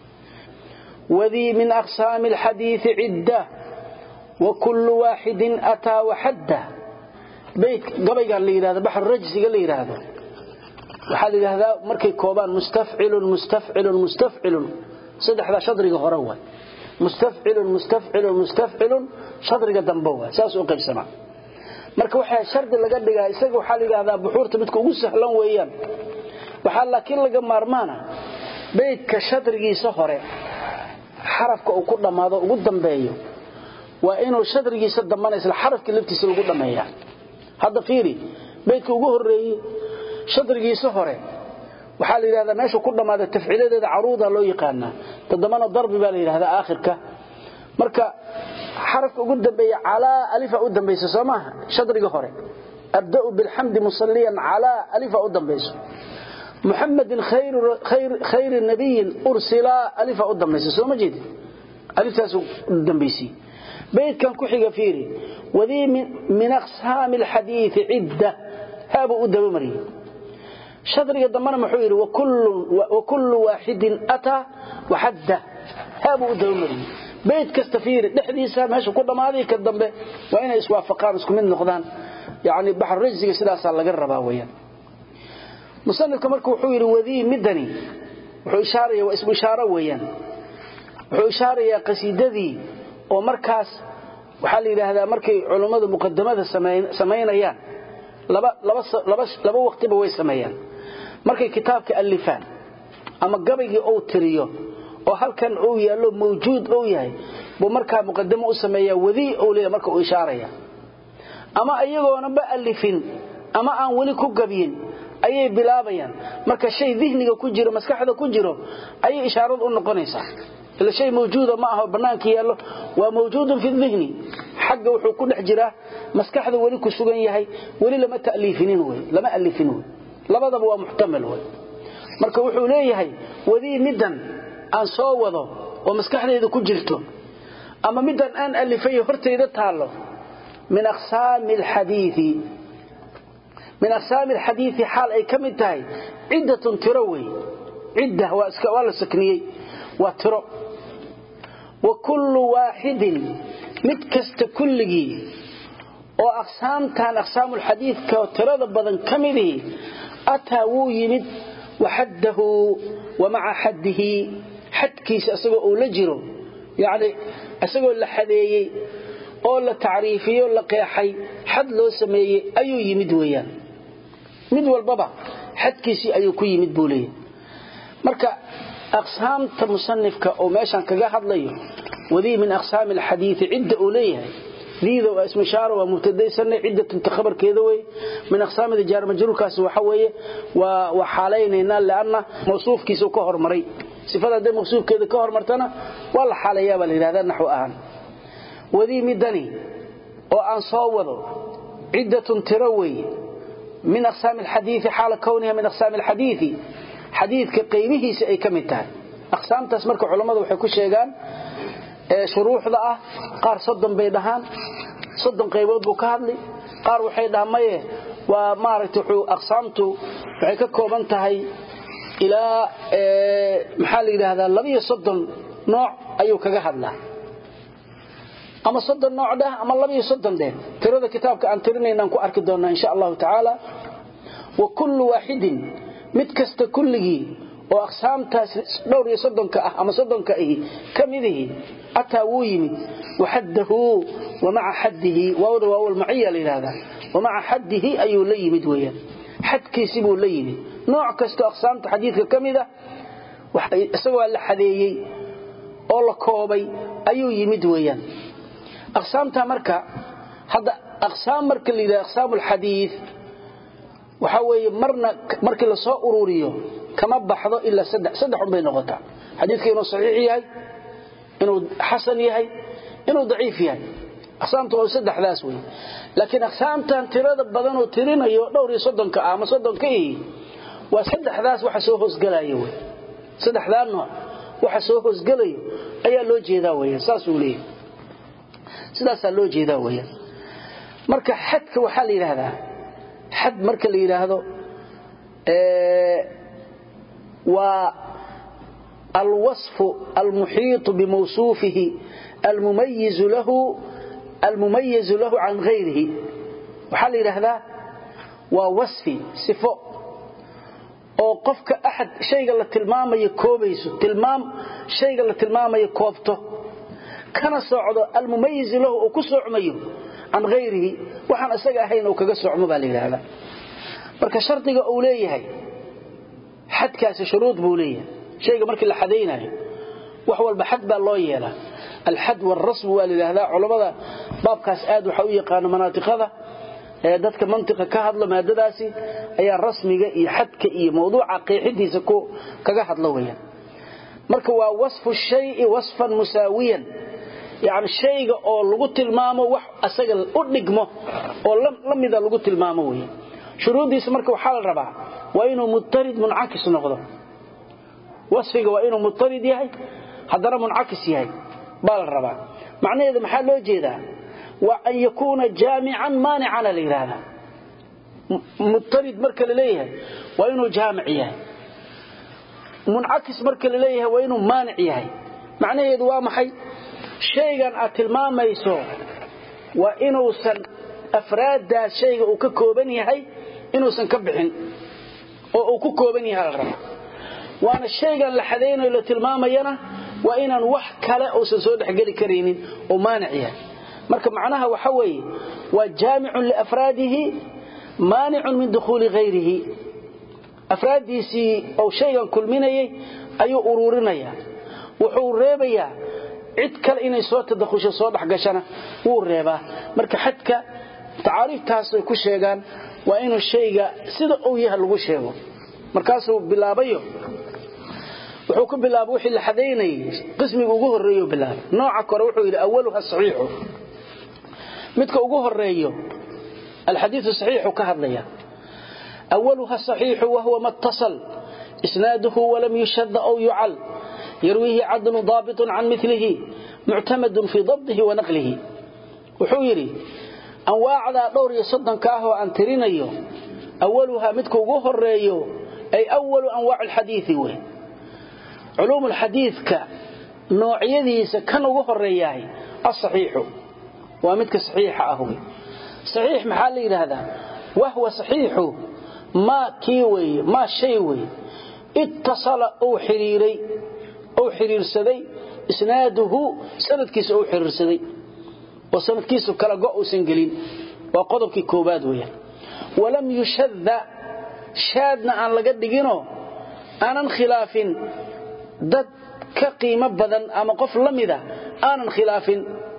wadii min aqsaami alxadiidi cidda wa kullu waaxidin ataa waxadda bayt gabaygan la yidhahdo baxru rajsiga la yidhaahdo waxaa la yidhaahdaa markay koobaan mustafcilun mustafcilun mustafcilun saddexdaa shadriga hore waay mustafcilun mustafcilun mustafcilun shadriga dambe waay saas u qaybsamaa marka waxaa shardi laga dhigaa isaga waxaa la yidhahdaa buxuurta midka ugu sahlan weeyaan waxaa laakiin laga maarmaana beydka shadrigiisa hore xarafka uu ku dhammaado ugu dambeeyo waa inuu shadrigiisa dambana isla xarafkii laftiisa lagu dhammeeyaa hadda fiiri beydka ugu horreeyey shadrigiisa hore waxaa la yidhahdaa meeshuu ku dhammaada tafciiladeeda caruuda loo yaqaanaa todobana darbi baa la yidhahdaa aakhirka marka xarafka ugu dambeeya calaa alifa u dambaysa soo maaha shadriga hore abda'u bilxamdi musalliyan calaa alifa u dambayso muxamedin khayri nabiyin ursilaa alifa u dambaysa soo ma jeedi aliftaas dambaysi beydkan ku xiga fiiri wadii min aqsaami alxadiidi cidda haabuu u dabamariyey shadriga dambana muxuu yidhi wakullu waaxidin ataa waxadda haabuu u dabamariyey bayd kasta fiiri dhexdiisa meesha ku dhammaaday ka dambe waa inay iswaafaqaan isku mid noqdaan yani baxru rajsiga sidaasaa laga rabaa weyaan musanifka marka wuxuu yidhi wadii midani wuxuu ishaaraya waa ismu ishaaro weeyaan wuxuu ishaarayaa qasiidadii oo markaas waxaa la yidhaahdaa markay culummadu muqadamada samaynayaan laba waqtiba way sameeyaan markay kitaabka allifaan ama gabaygii ou tiriyo oo halkan uu yaallo mawjuud ou yahay buu markaa muqadamo u sameeyaa wadii ou leeya marka uu ishaaraya ama iyagoonaba allifin ama aan weli ku gabyin ayay bilaabayaan marka shay dihniga ku jiro maskaxda ku jiro ayay ishaaradu u noqonaysaa ila shay mawjuuda ma aho bannaanka yaallo waa mawjuudun fi dihni xagga wuxuu ku dhex jiraa maskaxda weli ku sugan yahay weli lama ta'liifinin wey lama allifin wey labadaba waa muxtamal wey marka wuxuu leeyahay wadii middan aan soo wado oo maskaxdayda ku jirto ama middan aan alifay hortayda taallo min aqsaami alxadiidi min aqsaami alxadiidi xaal ay ka mid tahay ciddatun tiro wey cidda waa la sakniyey waa tiro wa kullu waaxidin mid kasta kulligii oo aqsaamtan aqsaamulxadiidka tirada badan ka midihii ataa wuu yimid waxaddahu wa maca xaddihi xadkiisa isagoo uu la jiro yacni isagoo la xadeeyey oo la tacriifiyey oo la qeexay xad loo sameeyey ayuu yimid weeyaan mid walbaba xadkiisii ayuu ku yimid buu leeyahy marka aqsaamta musanifka oo meeshan kaga hadlayo wadii min aqsaami alxadiidi cidda uu leeyahay diida waa ismu ishaaro waa mubtadaysanay ciddatunta khabarkeeda wey min aqsaamida jaar majruurkaasi waxa weeye waa waa xaalaynaynaa lianna mawsuufkiisa ka hormaray sifada hadday mawsuufkeeda ka hormartana waa la xaalayaa baa la yidhahdaa naxw ahaan wadii midani oo aan soo wado ciddatun tiro weeye min aqsaami alxadiidi xaala kowniha min aqsaami alxadiidi xadiidka qaybihiisa ay ka mid tahay aqsaamtaas marka culammadu waxay ku sheegaan shuruuxda ah qaar soddon bay dhahaan soddon qaybood buu ka hadli qaar waxay dhahaan maye waa maaragta wuxuu aqsaamtu waxay ka kooban tahay ilaa maxaa la yidhaahdaa labiyo soddon nooc ayuu kaga hadlaa ama soddon nooc dheh ama labiyo soddon dheh tirada kitaabka aan tirinaynaan ku arki doonnaa insha allahu tacaala wa kullu waaxidin mid kasta kulligii oo aqsaamtaas dhowr iyo soddonka ah ama soddonka ahi ka midihi ataa wuu yimid waxaddahu wa maca xaddihi waawda waawalmaciya la yidhahdaa wa maca xaddihi ayuu la yimid weeyaan xadkiisi buu la yimid nooc kastoo aqsaamta xadiidka ka mid a isagoo la xadeeyey oo la koobay ayuu yimid weeyaan aqsaamta marka hadda aqsaam marka la yidhahda aqsaamu alxadiid waxaa weeye marna markii la soo ururiyo kama baxdo ilaa saddex saddex un bay noqotaa xadiidka inuu saxiix yahay inuu xasan yahay inuu daciif yahay aqsaamtu waa saddexdaas wey laakiin aqsaamtan tirada badanoo tirinayo dhowr iyo soddonka ah ama soddonka ihi waa saddexdaas waxa soo hoosgelaya wey saddexdaa nooc waxa soo hoosgelayo ayaa loo jeedaa weeyaan saasuu leeyahay sidaasaa loo jeedaa weeyaan marka xadka waxaa la yidhaahdaa xad marka la yidhaahdo waa alwasfu almuxiitu bimawsuufihi almumayizu lahu almumayizu lahu can hayrihi waxaa la yidhaahdaa waa wasfi sifo oo qofka axad shayga la tilmaamayo koobayso tilmaam shayga la tilmaamayo koobto kana socdo almumayizu lahu uu ku socmayo can hayrihi waxaan isaga ahayn uu kaga socmo baa la yidhaahdaa marka shardiga uu leeyahay xadkaasi shuruud buu leeyahay shayga markii la xadaynayo wax walba xad baa loo yeelaa alxad waalrasmu waa la yidhaahdaa culammada baabkaas aad waxaa u yaqaano manaatiqada ee dadka mantiqa ka hadlo maadadaasi ayaa rasmiga iyo xadka iyo mawduuca qeexidiisa kaga hadlo weyaan marka waa wasfu shayi wasfan musaawiyan yani shayga oo lagu tilmaamo wax asaga u dhigmo oo la mida lagu tilmaamo wey shuruuddiisa marka waxaa la rabaa waa inuu mutarid muncakis noqdo wasfiga waa inuu mutarid yahay haddana muncakis yahay baa la rabaa macnaheedu maxaa loo jeedaa waa an yakuuna jaamican maanicana la yidhaahdaa mutarid marka la leeyahay waa inuu jaamic yahay muncakis marka la leeyahay waa inuu maanic yahay macnaheedu waa maxay shaygan aad tilmaamayso waa inuusan afraaddaas shayga uu ka kooban yahay inuusan ka bixin oo uu ku kooban yahay la raba waana shaygan la xadaynayo la tilmaamayana waa inaan wax kale uusan soo dhexgeli karaynin oo maanic yahay marka macnaha waxa weeye waa jaamicun liafraadihi maanicun min dukhuuli hayrihi afraaddiisii ou shaygan kulminayay ayuu uruurinayaa wuxuu reebayaa cid kale inay soo tadakhusho soo dhexgashana wuu reebaa marka xadka tacaariiftaas ay ku sheegaan waa inuu shayga sida uu yahay lagu sheego markaasuu bilaabayo wuxuu ku bilaabay wixii la xadaynayay qismiga ugu horreeyo bilaabay nooca kore wuxuu yidhi awaluha saxiixu midka ugu horeeyo alxadiiu saxiixu ka hadlaya awaluha saxiixu wahuwa ma اtasal isnaaduhu walam yushada aw yucal yarwiihi cadlu daabitun can milihi muctamadun fii dabdihi wa naqlihi wuxuu yidhi anwaacdaa dhowr iyo soddonka ah oo aan tirinayo awaluhaa midka ugu horeeyo ay awalu anwaac alxadiii wey culuum alxadiidka noocyadiisa kan ugu horeeyahay asaxiixu waa midka saxiixa ah wey saxiix maxaa la yidhaahdaa wahwa saxiixu maa kii weeye maa shay weeye ittasala uu xidhiiray uu xidhiirsaday isnaaduhu sanadkiisa uu xidhiirsaday oo sanadkiisu kala go' uusan gelin waa qodobkii koobaad weeyaan walam yushadda shaadna aan laga dhiginoo aanan khilaafin dad ka qiimo badan ama qof la mida aanan khilaafin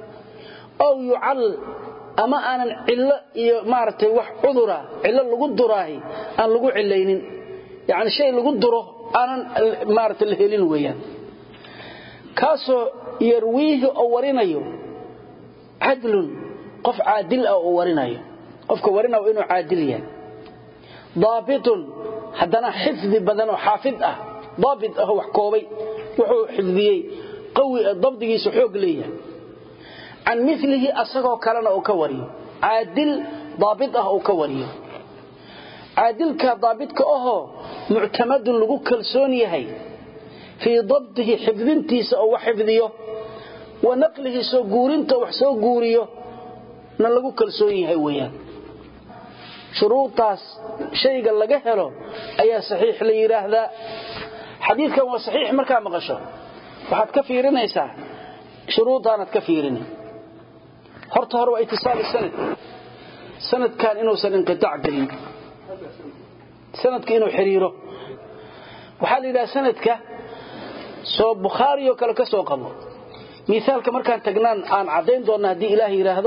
ow yucal ama aanan cillo iyo maaragtay wax cudura cillo lagu duraahi aan lagu cilaynin yacni shay lagu duro aanan maaragtay la helin weeyaan kaasoo yarwiihi oo warinayo cadlun qof caadil ah oo warinayo qofka warinaya waa inuu caadil yahay daabitun haddana xifdi badan oo xaafid ah daabit ah oo wax koobay wuxuu xifdiyey qawi dabdigiisu xoog leeyahay can milihi asagoo kalena uu ka wariyo caadil daabit ah uu ka wariyo caadilka daabitka ahoo muctamadun lagu kalsoon yahay fii dabdihi xifdintiisa oo wax xifdiyo wa naqlihi soo guurinta wax soo guuriyo na lagu kalsoon yahay weeyaan shuruudaas shayga laga helo ayaa saxiix la yidhaahdaa xadiidkan waa saxiix markaa maqasho waxaad ka fiirinaysaa shuruudaanaad ka fiirini horta hore waa itisaali sanad sanadkan inuusan inqitaac gelin sanadka inuu xiriiro waxaa la yidhaha sanadka soo bukhaari oo kale ka soo qabo miaalka markaan tagnaan aan caddayn doonna haddii ilaah yidhaahdo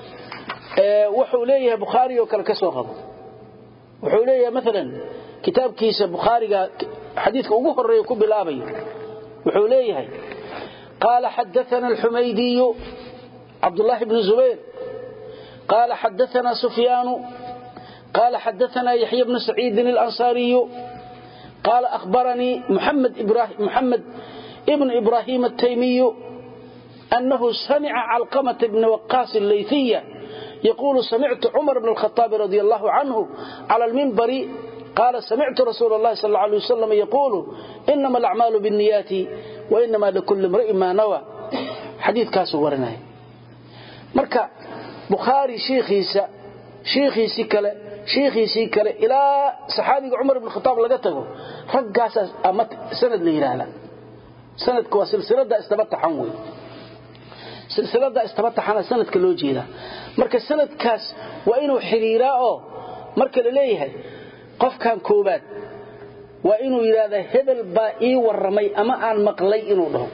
wuxuu leeyahay bukhaari oo kale ka soo qabo wuxuu leeyahay maalan kitaabkiisa bukhaariga xadiidka ugu horeeya ku bilaabayo wuxuu leeyahay qaala xadaana alxumaydiyu cabdulaahi bnu zubayr qaala xadaana sufyaanu qaala xadaana yaxya bnu saciidin alansaariyu qaala ahbaranii muxamed ibnu ibraahim ataymiyu أنه سمع علقمة بن وقاص الليثية يقول سمعت عمر بن الخطاب رضي الله عنه على المنبر qaala samictu rasuul اllahi sal alay wasalam yaquulu inama alacmaalu biاnniyaati wainama likulli imri'in maa nawa xadiidkaasuu warinaya marka bukhaari shiikhiisa shiikhiisii kale shiikhiisii kale ilaa saxaabiga cumar ibn khataab laga tago raggaasaa ama sanad la yidhaahda sanadka waa silsilada istabataxan wey silsilada istabataxana sanadka loo jeedaa marka sanadkaas waa inuu xiriiraa oo marka la leeyahay qofkan koobaad waa inuu yidhaahdaa hebel baa ii warramay ama aan maqlay inuu dhaho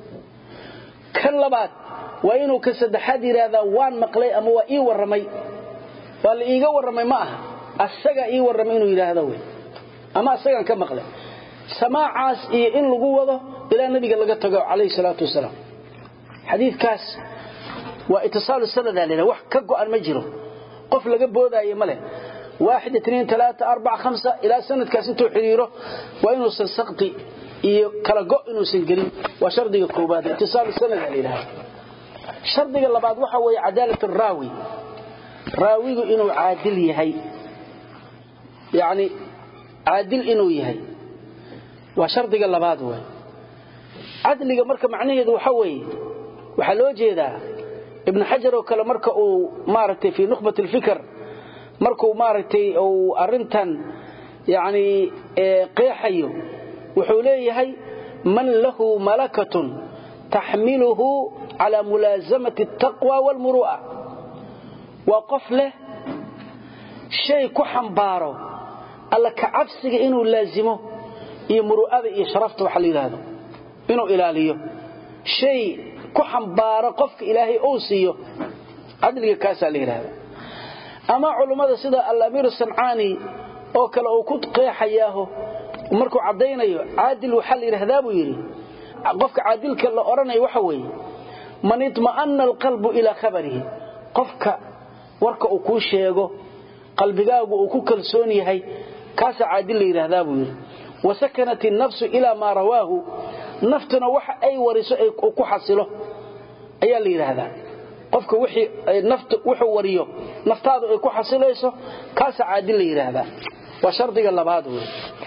kan labaad waa inuu ka saddexaad yidhaahdaa waan maqlay ama waa ii warramay waa la iiga warramay ma aha asagaa ii warramay inuu yidhaahdo wey ama asagaan ka maqlay samaacaas iyo in lagu wado ilaa nabiga laga tago calayhi salaatu wasalaam xadiidkaas waa itisaalu sanadaa la wax ka go'an ma jiro qof laga boodaayo ma leh waaxid itniin talaata arbac khamsa ilaa sanadkaas intuu xidhiiro waa inuusan sakti iyo kala go' inuusan gelin waa shardiga koobaad itisaalu sanadaa la yidhahda shardiga labaad waxa weeye cadaalat araawi raawigu inuu caadil yahay yacni caadil inuu yahay waa shardiga labaad wey cadliga marka macnaheedu waxa weeye waxaa loo jeedaa ibnu xajar oo kale marka uu maaragtay fii nukhbat alfikr markuu maaragtay uu arrintan yacni qeexayo wuxuu leeyahay man lahu malakatun taxmiluhu calaa mulaasamati altaqwa waalmuru'a waa qof leh shay ku xambaaro alla ka cabsiga inuu laazimo iyo muru'ada iyo sharafta waxa la yidhaahdo inuu ilaaliyo shay ku xambaaro qofka ilaahay uu siiyo cadliga kaasaa la yidhaahda ama culummada sida alamiir sancaani oo kale uu ku qeexayaaho markuu caddaynayo caadil waxaa la yidhahdaa buu yidhi qofka caadilka la odhanayo waxa weeye man itma'ana alqalbu ilaa khabarihi qofka warka uu kuu sheego qalbigaagu uu ku kalsoon yahay kaasaa caadil la yidhaahdaa buu yidhi wasakanat innafsu ilaa maa rawaahu naftuna waxa ay wariso ku xasilo ayaa la yidhaahdaa qofka wuxuu wariyo naftaadu ay ku xasilayso kaasaa caadil la yidhaahdaa waa shardiga labaad wey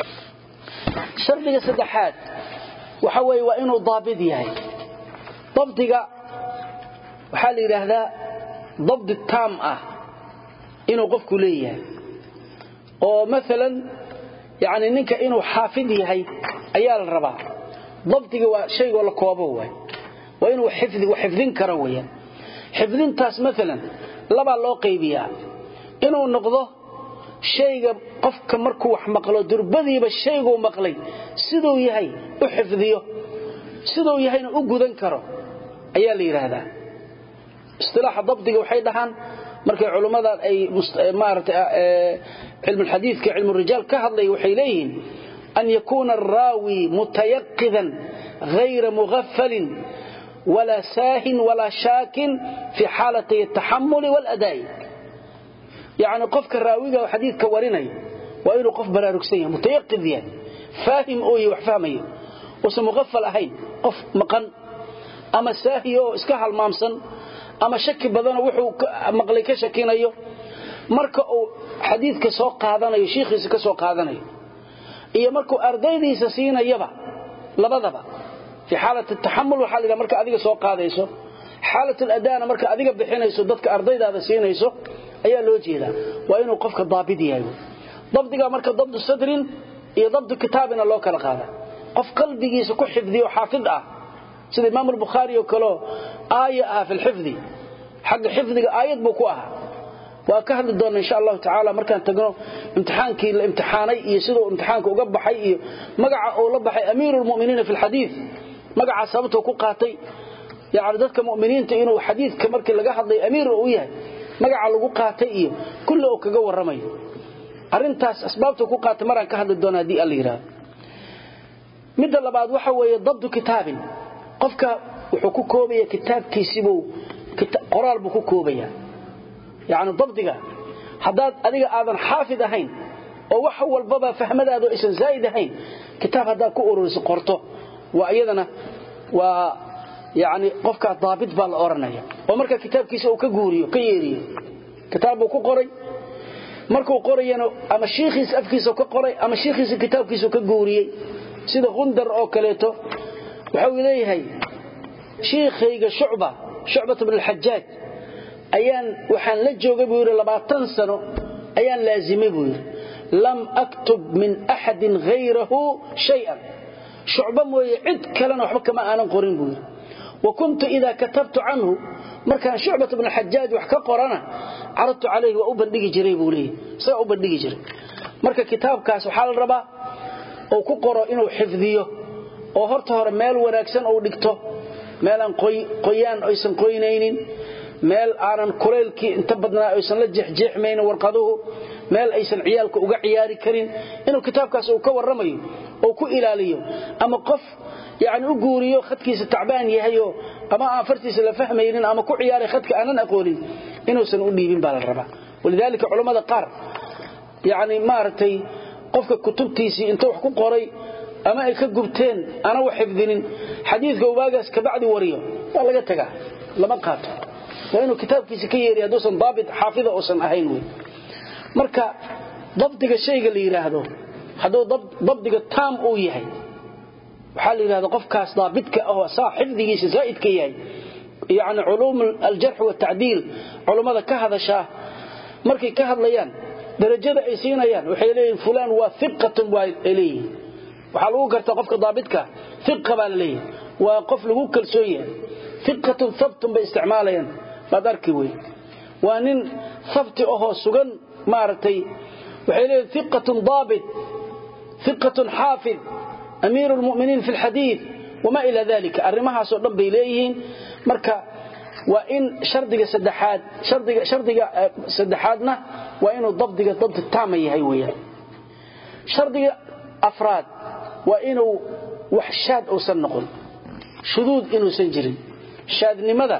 shardiga saddexaad waxa weeye waa inuu daabid yahay dabdiga waxaa la yidhaahdaa dabdi taam ah inuu qofku leeyahay oo maalan yani ninka inuu xaafid yahay ayaa la rabaa dabdiga waa shaygoo la koobo waay waa inuu xifdin karo weyaan xifdintaas maalan labaa loo qaybiyaa inuu noqdo shayga qofka markuu wax maqlo durbadiiba shayguu maqlay siduu yahay u xifdiyo siduu yahayna u gudan karo ayaa la yidhaahdaa istilaaxa dabdiga waxay dhahaan markay culummadan ay maarata cilmulxadiidka cilmurijaal ka hadlaya waxay leeyihiin an yakuuna araawi mutayaqidan hayra mughafalin walaa saahin walaa shaakin fii xaalatay ataxamuli waaladaa'i yacni qofka raawiga oo xadiidka warinaya waa inuu qof baraarugsan yahay mutayaqid yahay faahim oo yahy wax fahmayo uusan mughafal ahayn qof maqan ama saahiyo oo iska halmaamsan ama shaki badanoo wuxuu maqlay ka shakinayo marka uu xadiidka soo qaadanayo shiikhiisa ka soo qaadanayo iyo markuu ardaydiisa siinayaba labadaba fii xaalat taxamul waxaa la yidhaha marka adiga soo qaadayso xaalat aladaana marka adiga bixinayso dadka ardaydaada siinayso ayaa loo jeedaa waa inuu qofka daabid yahay dabdiga marka dabdu sadrin iyo dabdu kitaabina loo kala qaada qof qalbigiisa ku xifdiyo xaafid ah sida imaam albukhaari oo kaleo aaya ah fi lxifdi xagga xifdiga aayad buu ku ahaa waa ka hadli doonna insha allahu tacaala markaan tagno imtixaankii la imtixaanay iyo siduu imtixaanka uga baxay iyo magaca uu la baxay amiiru lmuminiina fi lxadiid magacaa sababtuu ku qaatay yani dadka muminiinta inuu xadiidka markii laga hadlay amiir u yahay magaca lagu qaatay iyo kulle uu kaga warramayo arrintaas asbaabtuu ku qaatay maraan ka hadli doona haddii alla yidhahdo midda labaad waxa weeye dabdu kitaabin qofka wuxuu ku koobaya kitaabkiisibuu qoraal buu ku koobaya yacni dabdiga haddaad adiga aadan xaafid ahayn oo wax walbaba fahmadaadu aysan zaa'id ahayn kitaab haddaad ku ururiso qorto waa iyadana waa yacni qofkaa daabit baa la odhanaya oo marka kitaabkiisa uu ka guuriyo ka yeeriyo kitaab buu ku qoray markuu qorayana ama shiikhiisa afkiisa ka qoray ama shiikhiisa kitaabkiisa ka guuriyey sida qundar oo kaleeto waxa uu leeyahay shiikhayga shucba shucbat ibn al-hajjaj ayaan waxaan la joogay buu yiri 20 sano ayaan laazimay buu yiri lam aktub min ahadin ghayrahu shay'an shucba mooye cid kalena waxba kama aanan qorin buu yiri wa kuntu idha katabtu anhu markaan shucbat ibn al-hajjaj wax ka qorana caradtu calayhi wa u bandhigi jiray buu leeyahay saa u bandhigi jiray marka kitaabkaas waxa la rabaa oo ku qoro inuu xifdiyo oo horta hore meel wanaagsan uu dhigto meel aan qoyaan aysan qoynaynin meel aanan kuleelkii inta badnaa aysan la jeexjeexmaynin warqaduhu meel aysan ciyaalka uga ciyaari karin inuu kitaabkaas uu ka warramayo oo ku ilaaliyo ama qof yani u guuriyo khadkiisa tacbaan yahayo ama aan fartiisa la fahmaynin ama ku ciyaaray khadka aanan aqoonin inuusan u dhiibin baa la rabaa walidaalika culammada qaar yani maaragtay qofka kutubtiisii inta wax ku qoray ama ay ka gubteen ana wax xifdinin xadiidka ubaagaas ka bacdi wariyo waa laga tagaa lama qaato waa inuu kitaabkiisa ka yeeriyo hadduusan daabit xaafida uusan ahayn wey marka dabdiga shayga la yidhaahdo hadduu dabdiga taam uu yahay waxaa la yidhahda qofkaas daabidka ahoo saa xifdigiisa zaa'idka yahay yacni culuum aljarx watacdiil culummada ka hadashaa markay ka hadlayaan darajada ay siinayaan waxay leeyihin fulaan waa iqatun waa ay leeyihin waxaa lagu gartaa qofka daabidka iqa baa la leeyahay waa qof lagu kalsoon yahay iqatun habtun bay isticmaalayaan baad arki wey waa nin habti ahoo sugan maaragtay waxay leeyihin iqatun daabit iqatun xaafid amiiru lmu'miniin fi lxadiid wamaa ilaa dalika arrimahaasoo dhan bay leeyihiin marka waa in shardiga saddexaad shardiga shardiga saddexaadna waa inuu dabdiga dabdi taama yahay weeyaan shardiga afraad waa inuu wax shaad uusan noqon shuduud inuusan jirin shaadnimada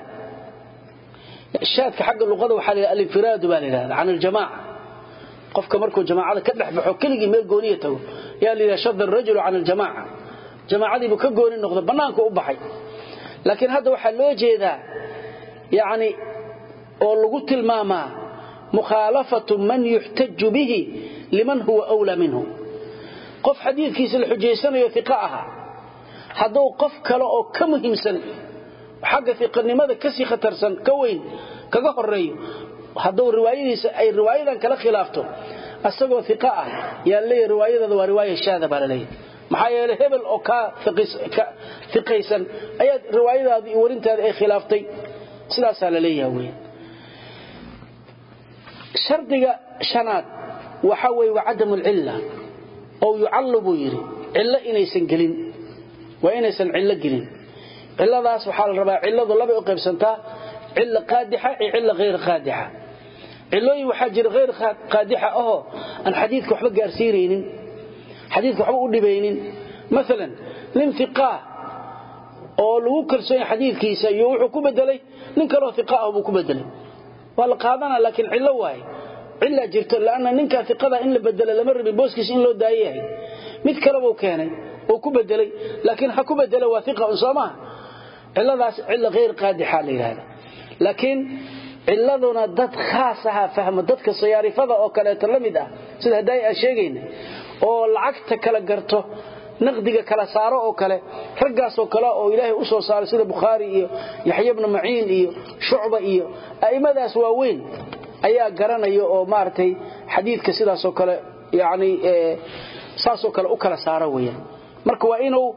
shaadka xagga luqada waxaa la yidhaha alinfiraadu baa la yidhahda can aljamaaca qofka markuu jamaacada ka dhex baxo keligii meel gooniya tago yaa la yidhaha shada arajulu can aljamaaca jamaacadiibuu ka gooni noqdo bannaanka u baxay laakiin hadda waxaa loo jeedaa yacni oo lagu tilmaamaa mukhaalafatu man yuxtaju bihi liman huwa awlaa minhu qof xadiidkiisa la xujaysanayo iqa ahaa hadduu qof kale oo ka muhiimsan xagga iqanimada kasii khatarsan ka weyn kaga horeeyo hadduu riwaayadiisa ay riwaayadan kala khilaafto asagoo iqa ah yaa leeyahy riwaayadada waa riwaaya shaada baa laleeyahy maxaa yeelay hebel oo kaa iqaysan ayaa riwaayadaadi iyo warintaadi ay khilaaftay sidaasaa la leeyaha wey shardiga shanaad waxa weye waa cadamu alcilla oo yucallu buu yidhi cillo inaysan gelin waa inaysan cillo gelin cilladaas waxaa la rabaa cilladu labay u qaybsantaa cilla qaadixa iyo cilla hayr qaadixa cillooyin waxaa jira hayr qaadixa ahoo aan xadiidka waxba gaarsiinaynin xadiidka waxba u dhibaynin maalan nin iqaa oo lagu kalsoon yahay xadiidkiisa iyo wuxuu ku bedelay nin kaloo iqa ah buu ku bedelay waa la qaadanaa laakiin cillo waaye cillaa jirto laanna ninkaa iqada in la bedela lama rabin booskiisa in loo daayo yahay mid kale buu keenay oo ku bedelay laakiin ha ku bedela waa iqa un soo maaha cilladaas cilla hayr qaadixa la yidhahda laakiin cilladuna dad khaas ahaa fahmo dadka sayaarifada oo kaleeto la mid ah sida haddaay aan sheegayna oo lacagta kala garto naqdiga kala saaro oo kale raggaasoo kale oo ilaahay u soo saaray sida bukhaari iyo yaxya bnu maciin iyo shucba iyo a'immadaas waaweyn ayaa garanaya oo maaragtay xadiidka sidaasoo kale yani saasoo kale u kala saaro weyaan marka waa inuu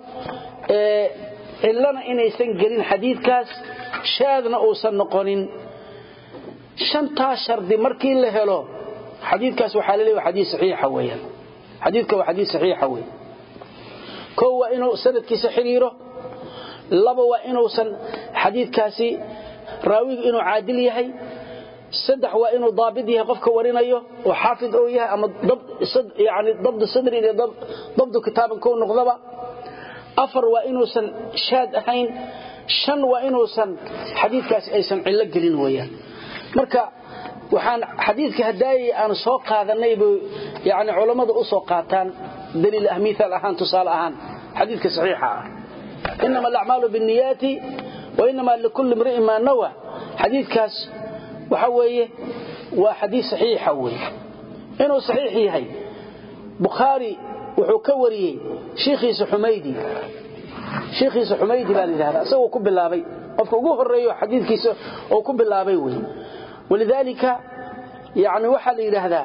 cillana inaysan gelin xadiidkaas shaadna uusan noqonin shantaa shardi markii la helo xadiidkaas waxaa la leeyahay xadiid saxiixa weeyaan xadiidka waa xadiid saxiixa weey koo waa inuu sanadkiisa xiriiro laba waa inuusan xadiidkaasi raawigu inuu caadil yahay saddex waa inuu daabid yahay qofka warinayo oo xaafid oo yahay ama yani dabdu sadrin iyo dabdu kitaaban kou noqdaba afar waa inuusan shaad ahayn shan waa inuusan xadiidkaasi aysan cillo gelin weeyaan marka waxaan xadiidka hadaayay aan soo qaadanay bay yani culammadu u soo qaataan daliil ah miaal ahaan tusaale ahaan xadiidka saxiixa ah inama alacmaalu binniyaati wa inama likulli imri'in maa nawa xadiidkaas waxa weeye waa xadiid saxiixa wey inuu saxiix yahay bukhaari wuxuu ka wariyey shiikhiisa xumaydi shiikhiisa xumaydi baa la yidhahdaa isagoo ku bilaabay qofka ugu horeeyo xadiidkiisa oo ku bilaabay wey walidaalika yani waxaa la yidhaahdaa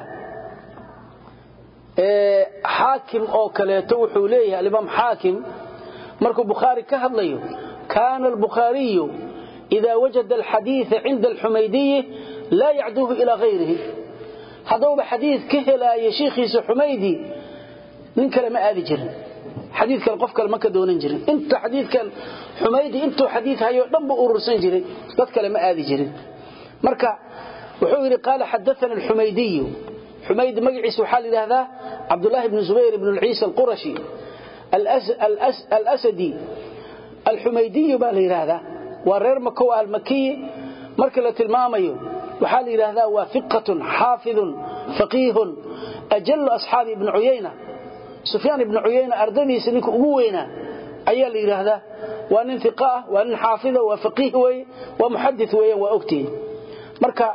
xaakim oo kaleeto wuxuu leeyahay alimaam xaakim markuu bukhaari ka hadlayo kaana albukhaariyu إذا وجد الحديث عند الحميدي لا يعدوه إلى غيره هذا حديث كهلا يا شيخي حميدي من كلام آذي جرن حديث كان قفك المكة دون جرن انت حديث كان حميدي انتو حديث هاي دنب أورسان جرن قد كلام آذي جرن مركا وحوري قال حدثنا الحميدي حميد مقعس وحال هذا عبد الله بن زبير بن العيسى القرشي الأس الأس الأسدي الحميدي بالي هذا waa reer makow almakiyi marka la tilmaamayo waxaa la yidhaahdaa waa fiqatun xaafidun faqiihun ajallu asxaabi ibni cuyayna sufyaan ibni cuyayna ardadiisa ninka ugu weynaa ayaa la yidhaahdaa waa nin iqa ah waa nin xaafida waa faqiih weye waa muxadid weeyaan waa ogtihin marka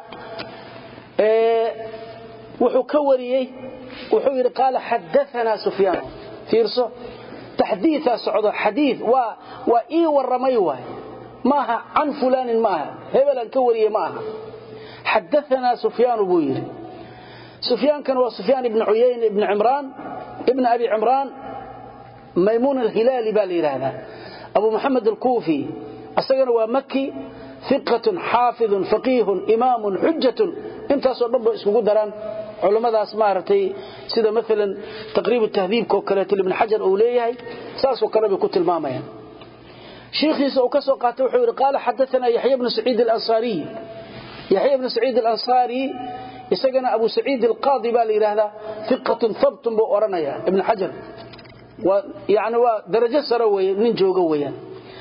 wuxuu ka wariyey wuxuu yidhi qaala xadaanaa sufyaan fiirso taxdiiaa socdo xadii waa waa ii warramay waay maaha can fulaanin maaha hebelaan ka wariye ma aha xadaanaa sufyaanu buu yidhi sufyaankan waa sufyaan ibni cuyayn ibni cimraan ibni abi cimraan maymuun alhilaali baa la yidhaahdaa abu maxamed alkuufi isagana waa maki iqatun xaafidun faqiihun imaamun xujatun intaasoo dhan ba iskugu daraan culummadaas maaragtay sida maalan taqriib tahdiibka oo kaleeto ibn xajar uu leeyahay saasoo kale bay ku tilmaamayaan شيخيسا وكسو قاته وحوري قال حدثنا يحيى بن سعيد الأنصاري يحيى بن سعيد الأنصاري يسقنا أبو سعيد القاضي بالي هذا ثقة ثبت بأورنيا ابن حجر ويعني ودرجة سروية من جوقويا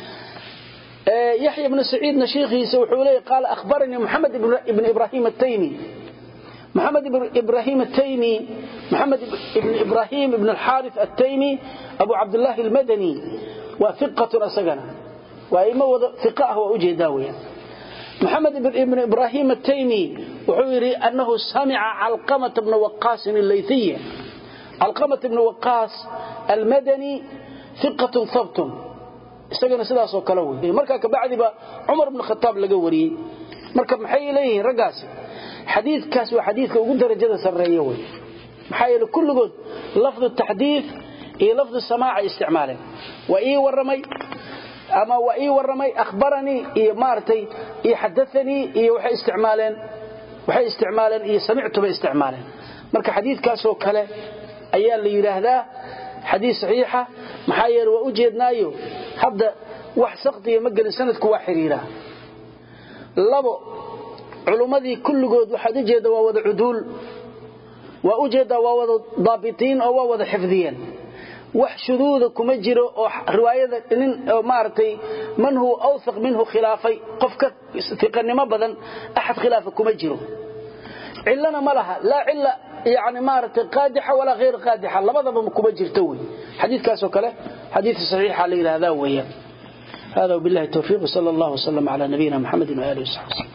يحيى بن سعيد نشيخيسا وحوري قال أخبرني محمد بن إبراهيم التيمي محمد بن إبراهيم التيمي محمد بن إبراهيم بن الحارث التيمي أبو عبد الله المدني وثقة أسقنا وإما ثقة وأجهدا ويا محمد بن إبراهيم التيمي وحوري أنه سمع علقمة بن وقاص الليثية علقمة بن وقاص المدني ثقة ثبت استغنى سداس وكلوي marka ka bacdi ba Umar ibn Khattab laga wariyay marka maxay leeyihiin ragaas xadiidkaas waa xadiidka ugu darajada sareeyo way maxay leeyihiin kulligood lafdu tahdith iyo lafdu samaa isticmaaleen waa ii waramay ama waa ii waramay akhbarani iyo maartay iyo hadathani iyo waxay isticmaaleen waxay isticmaaleen iyo sami'tu bay isticmaaleen marka xadiidkaas oo kale ayaa la yiraahdaa xadiis saxiixa maxaa yeelay waa u jeednaayo hadda wax saqdiya ma gelin sanadku waa xiriira labo culumadii kulligood waxaad u jeedaa waa wada cuduul waa u jeedaa waa wada daabitiin oo waa wada xifdiyeen wax shuduuda kuma jiro oo riwaayada nin maartay man huwa awthaq minhu khilaafay qofka fiqanimo badan ahad khilaafa kuma jiro illana malaha la illa يعني مارت قادحة ولا غير قادحة لبضب مكوبة جرتوي حديث كاسو كله حديث صحيح عليه هذا وهي هذا وبالله التوفيق صلى الله وسلم على نبينا محمد وآله وصحبه